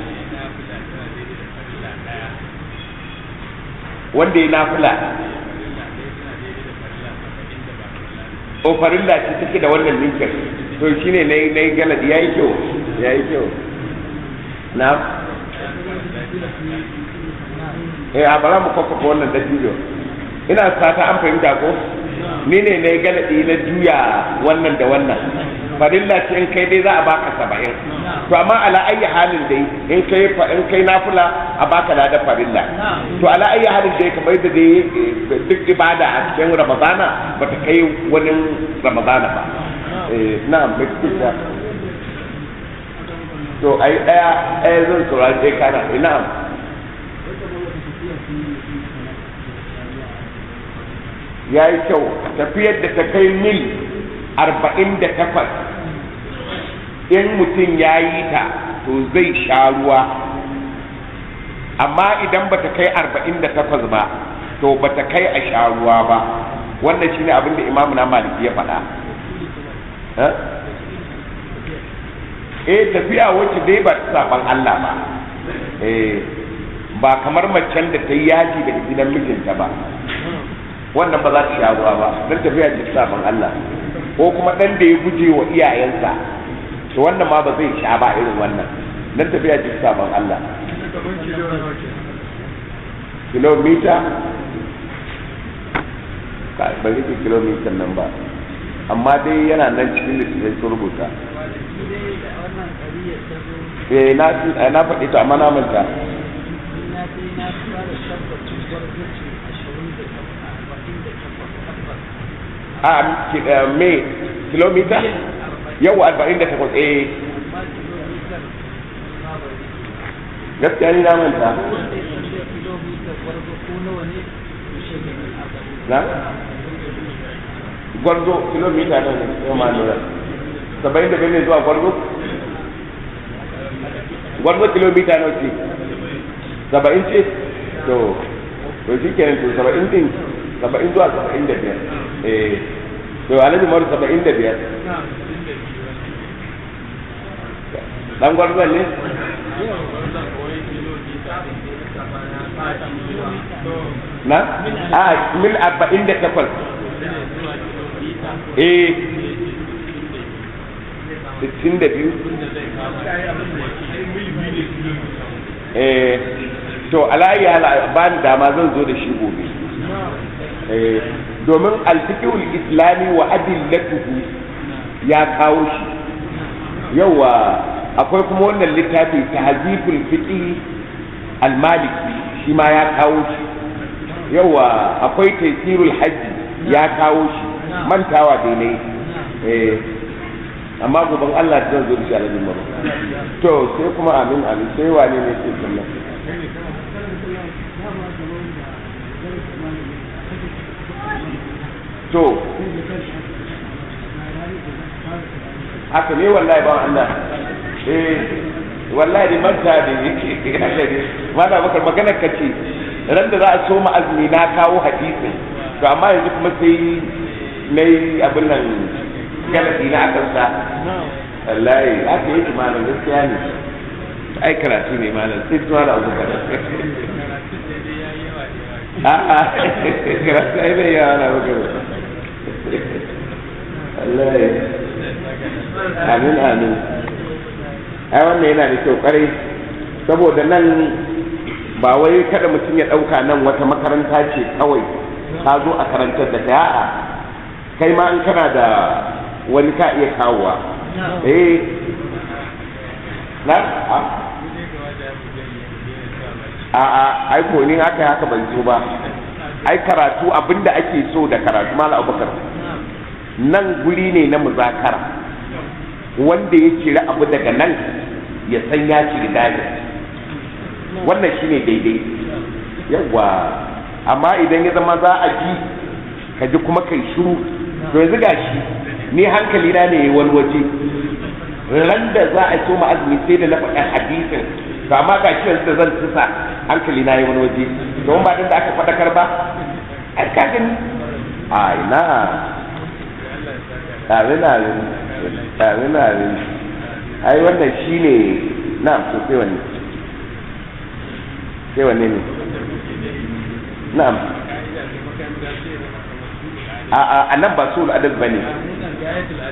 wanda ya nafila o farilla ce take da wannan linkin to shine na yi galadi ya yi kyau ya yi kyau na eh a bara mu kwakwafa wannan dattijo ina fata an fahimta ko ni ne na galadi na juya wannan da wannan farilla ce in kai dai za a baka saba'in to amma ala ayyi halin dai in kai fa in kai nafila a baka lada farilla to ala ayyi halin dai kamar da dai eh, duk ibada a cikin ramadana bata kai wani ramadana ba eh na'am mai kuka to ai daya ɗaya zan saurari dai kana eh, na'am ya yi kyau tafiyar da ta kai mil arba'in da takwas in mutum ya yi ta to zai sha ruwa amma idan ba ta kai arba'in da takwas ba to ba ta kai a sha ruwa ba wannan shine abin da imamu na maliki ya faɗa Eh? eh tafiya wacce dai ba ta saban Allah ba eh ba kamar macen da ta yi yaji daga gidan mijinta ba wannan ba za ta sha ruwa ba don tafiya ce sabon Allah ko kuma dan da ya guje wa iyayensa to wannan ma ba zai sha ba irin wannan don tafiya ce sabon Allah kilomita ka ban rike kilomita nan ba amma dai yana nan cikin littattafai sun rubuta shi dai da wannan ƙariyar ta zo eh na eh, na faɗi to amma na manta ni na dai na fara tabbacin gwargwaci ashirin da takwas arba'in da takwas tabbas a ki- eh, me kilomita yau arba'in da takwas eh amma kilomitar ma bai gaskiya ni na manta wanda ya san da kilomitar gwargo ko nawa ne to shi ne min arba'in na gwarzo kilomita nan yau ma lura saba'in da biyar ne zuwa gwarzo gwarzo kilomita nawa ce saba'in ce to to shi kenan to saba'in din saba'in zuwa saba'in da biyar eh to alhaji maru saba'in da biyar dan gwarzo ne na a mil arba'in da takwas eh sittin da biyu eh to alayi hala ba ni dama zan zo da shi gobe eh domin alfiqhul islami wa adillatuhu ya kawo shi yawa akwai kuma wannan littafi tahzibul fiqh al-maliki shi ma ya kawo shi yawa akwai taysirul hajji ya kawo shi mantawa dai ne eh amma goban Allah zan zo da shi alhaji maro to sai kuma amin amin sai wane ne ke sallah to haka ne wallahi ba Allah eh wallahi man ta da yake mana bakar magana kace ran da za a so ma azumi na kawo hadisin to amma yanzu kuma sai nayi abin nan galabi na akan sa wallahi haka yake malam gaskiya ne ai karatu ne malam sai tuwa da abu kada a'a karatu ai bai yawa na abu kada wallahi amin amin ai wannan yana da kyau kwarai saboda nan ba wai kada mutum ya ɗauka nan wata makaranta ce kawai ka zo a karantar da ta a'a kai ma in kana da wani ka iya kawowa eh na a a a ai ko ni haka haka ban so ba ai karatu abinda ake so da karatu mala abubakar nan guri ne na muzakara wanda ya ciri abu daga nan ya san ya ciri dani wannan shine daidai yawa amma idan ya zama za a ji ka ji kuma kai shiru to yanzu gashi ni hankali na ne wani waje ran da za a soma azumi sai da na faɗa hadisin to amma ga shi yanzu da zan tusa hankali na yi wani waje don ba da aka faɗakar ba ai ka gani ai na amin amin amin amin ai wannan shine na to sai wanne sai wanne ne na'am a a a nan ba sul adab bane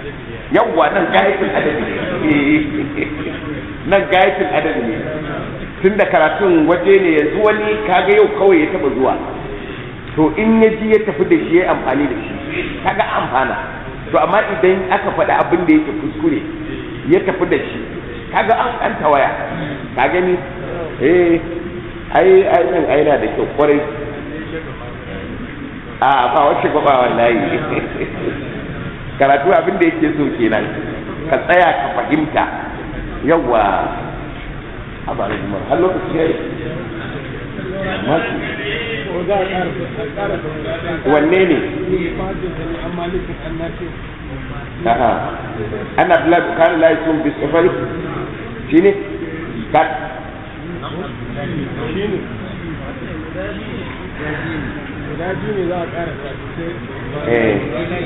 yawwa nan gayatul adabi ne nan gayatul adabi ne tun da karatun waje ne yanzu wani kaga yau kawai ya taba zuwa to in ya ji ya tafi da shi ya amfani da shi kaga amfana to amma idan aka faɗi abin da yake kuskure ya tafi da shi kaga an an tawaya ka gani eh ai ai nan ai na da kyau kwarai a ba wace ba wallahi karatu abin da yake so kenan ka tsaya ka fahimta yawa a ba da jimar har lokaci ya yi masu ko za a ƙara a ƙara da wanne ne fadin da an malikin annafi aha ana bila kan la yasum bi safari shine ka shine guda biyu ne za a ƙara da sai eh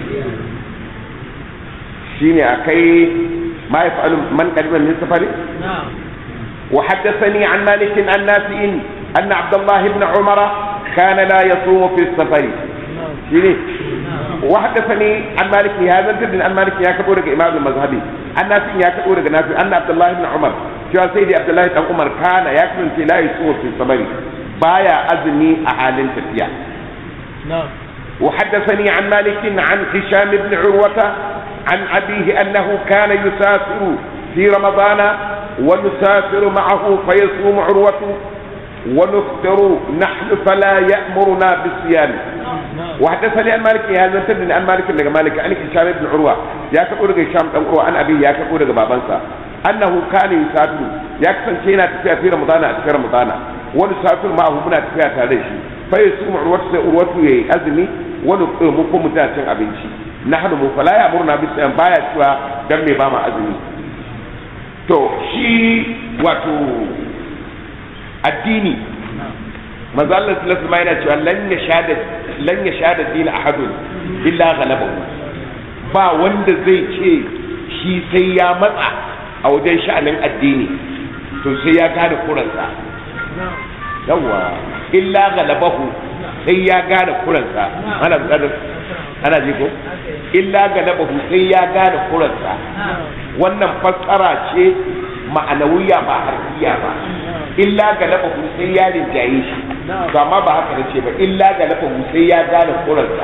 shine akai ma yafalu man qadima min safari na'am وحدثني عن مالك عن نافع أن عبد الله بن عمر كان لا يصوم في السفر na'am شيني وحدثني عن مالك هذا الجد عن مالك يا كبور إمام المذهبي عن نافع يا كبور نافع أن عبد الله بن عمر شو سيدي عبد الله بن عمر كان يكمل في لا يصوم في السفر بايا أزمي أحال تفيا na'am وحدثني عن مالك عن هشام بن عروة عن أبيه أنه كان يسافر في رمضان ونسافر معه فيصوم عروة ونفطر نحن فلا يأمرنا بالصيام na'am وحدثني عن مالك هذا تدري عن مالك بن مالك عن هشام بن عروة يا كقول هشام بن عروة عن أبيه يا كقول بابنسا أنه كان يسافر يكفن شينا تفيا في رمضان في رمضان ونسافر معه منا تفيا تاريشي فيصوم عروة عروة أزمي ونفطر مكم متاتن أبنشي نحن فلا يأمرنا بالصيام بايا شوى دم باما أزمي to shi wato addini manzo Allah sallallahu alaihi wasallam yana cewa lan yashada lan yashada din ahadun illa ghalabahu ba wanda zai ce shi sai ya matsa a wajen sha'anin addini to sai ya gane kuransa yawa illa ghalabahu sai ya gane kuransa ana buƙatar ana ji ko illa ghalabahu sai ya gane kuransa wannan fassara ce ma'anawiya ba harfiya ba illa ga lafahu sai ya rinjaye shi to amma ba haka nace ba illa ga lafahu sai ya gane kuransa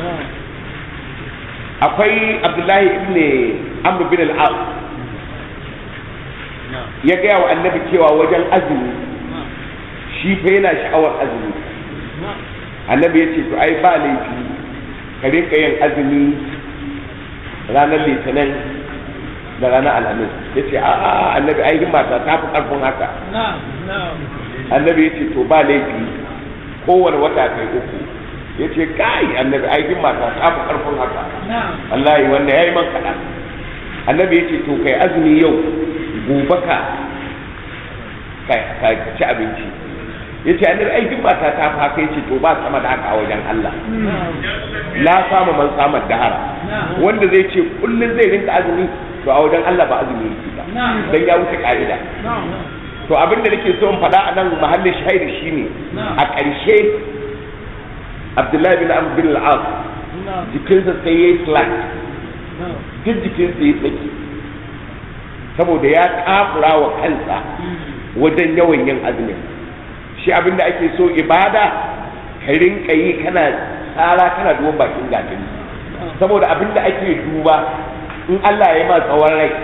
akwai abdullahi ibn amr bin al-as ya gaya wa annabi cewa wajen azumi shi fa yana sha'awar azumi annabi ya ce to ai ba laifi ka rinka yin azumi ranar litinin da ranar alhamis ya ce a'a annabi ai mata ta fi karfin haka na'am na'am annabi ya ce to ba laifi kowane wata kai uku ya ce kai annabi ai mata ta fi karfin haka na'am wallahi wanda ya yi man kaɗan annabi ya ce to kai azumi yau gobe ka ka ka ci abinci ya ce annabi ai mata ta fi haka ya ce to ba sama da haka a wajen Allah na'am la samu man samar dahara wanda zai ce kullum zai rinka azumi to a wajen Allah ba azumi yake ba Na'am. dan ya wuce ka'ida na'am to abin da nake so in faɗa a nan mahallin shahidi shine Na'am. a ƙarshe Abdullahi bin Amr bin al-As na'am jikinsa sai yayi slack na'am duk jikinsa ya tsaki saboda ya kafura wa kansa wajen yawan yin azumin shi abin da ake so ibada ka rinka yi kana tsara kana duban bakin gatari saboda abin da ake duba in Allah ya yi ma tsawon rai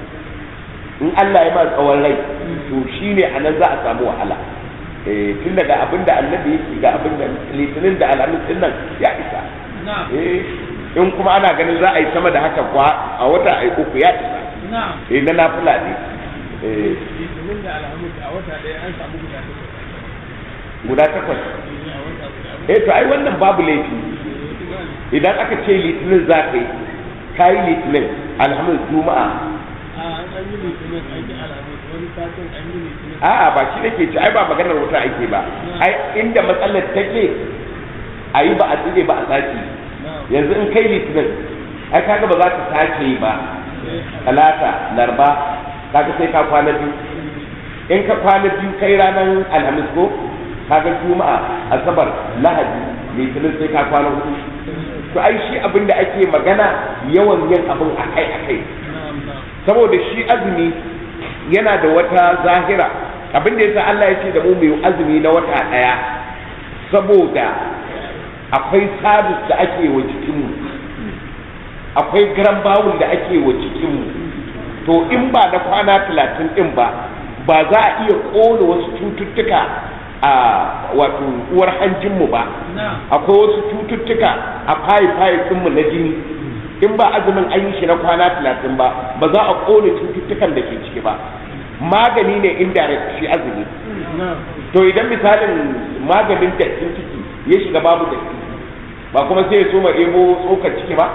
in Allah ya ma tsawon rai to shine a nan za a samu wahala eh tun daga abin da annabi yake ga abin da litinin da alhamis din nan ya isa na'am eh in kuma ana ganin za a yi sama da haka kwa a wata a yi uku ya isa na'am eh na nafila ne eh litinin da alhamis a wata ɗaya an samu guda takwas guda takwas a wata guda eh to ai wannan babu laifi idan aka ce litinin za ka yi ka yi litinin alhamis juma'a a an yi litinin an yi alhamis wani satin an yi litinin a'a ba shi nake ci ai ba maganar wuta ake ba ai inda matsalar take a yi ba a tsire ba a sake na'am yanzu in kai litinin ai kaga ba za ka sake yi ba sai talata larba kaga sai ka kwana biyu in ka kwana biyu kai ranar alhamis ko kaga juma'a asabar lahadi litinin sai ka kwana hudu to ai shi abin da ake magana yawan yin abin akai akai na'am na'am saboda shi azumi yana da wata zahira abin da yasa Allah ya ce da mu mu yi azumi na wata daya saboda akwai sabis da ake wa jikinmu akwai garan bawul da ake wa jikinmu to in ba na kwana talatin din ba ba za a iya ƙona wasu cututtuka a wato uwar hanjinmu ba akwai wasu cututtuka a fayi-fayi ɗinmu na jini in ba azumin an yi shi na kwana talatin ba ba za a ƙone cututtukan da ke ciki ba magani ne indirect shi azumi to idan misalin maganin dattin ciki ya shiga babu datti ba kuma sai ya so ma ebo tsokar ciki ba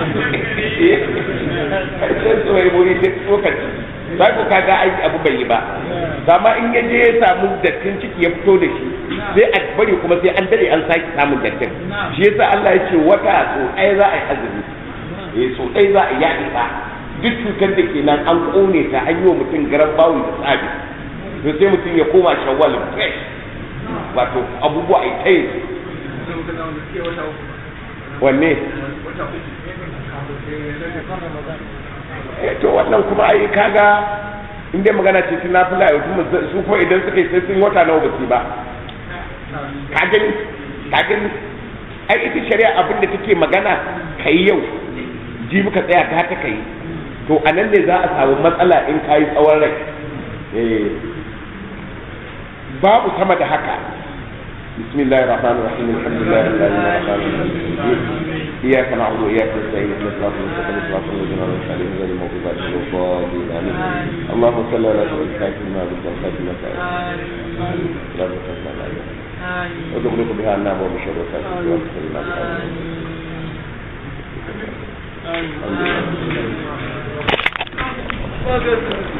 sai so ma ebo ita tsokar ciki za ku kaga ai abu bai yi ba amma in ya je ya samu dattin ciki ya fito da shi sai a bari kuma sai an dade an sake samun dattin shi yasa Allah ya ce wata so ɗaya za a yi azumi eh so ɗaya za a yi ya isa duk cutar da ke nan an ƙone ta an yi wa mutum garan bawu da tsabi to sai mutum ya koma shawwal fresh wato abubuwa a ta yi wanne to wannan kuma ai kaga in dai magana ce tun nafila ya kuma su kuma idan suka yi sai sun wata nawa basu ba ka gani ka gani ai ita shari'a abin da take magana kai yau ji muka tsaya ta ta kai to a nan ne za a samu matsala in ka yi tsawon rai babu sama da haka bismillahir rahmanir rahim alhamdulillahi rabbil alamin إياك نعبد وإياك نستعين اهدنا الصراط المستقيم صراط الذين أنعمت عليهم غير المغضوب عليهم ولا الضالين آمين اللهم صل على سيدنا الكافر ما بالبركات ما لا تكفى عليها وتغلق بها النار وبشر وسائل وتسلم بها الحمد لله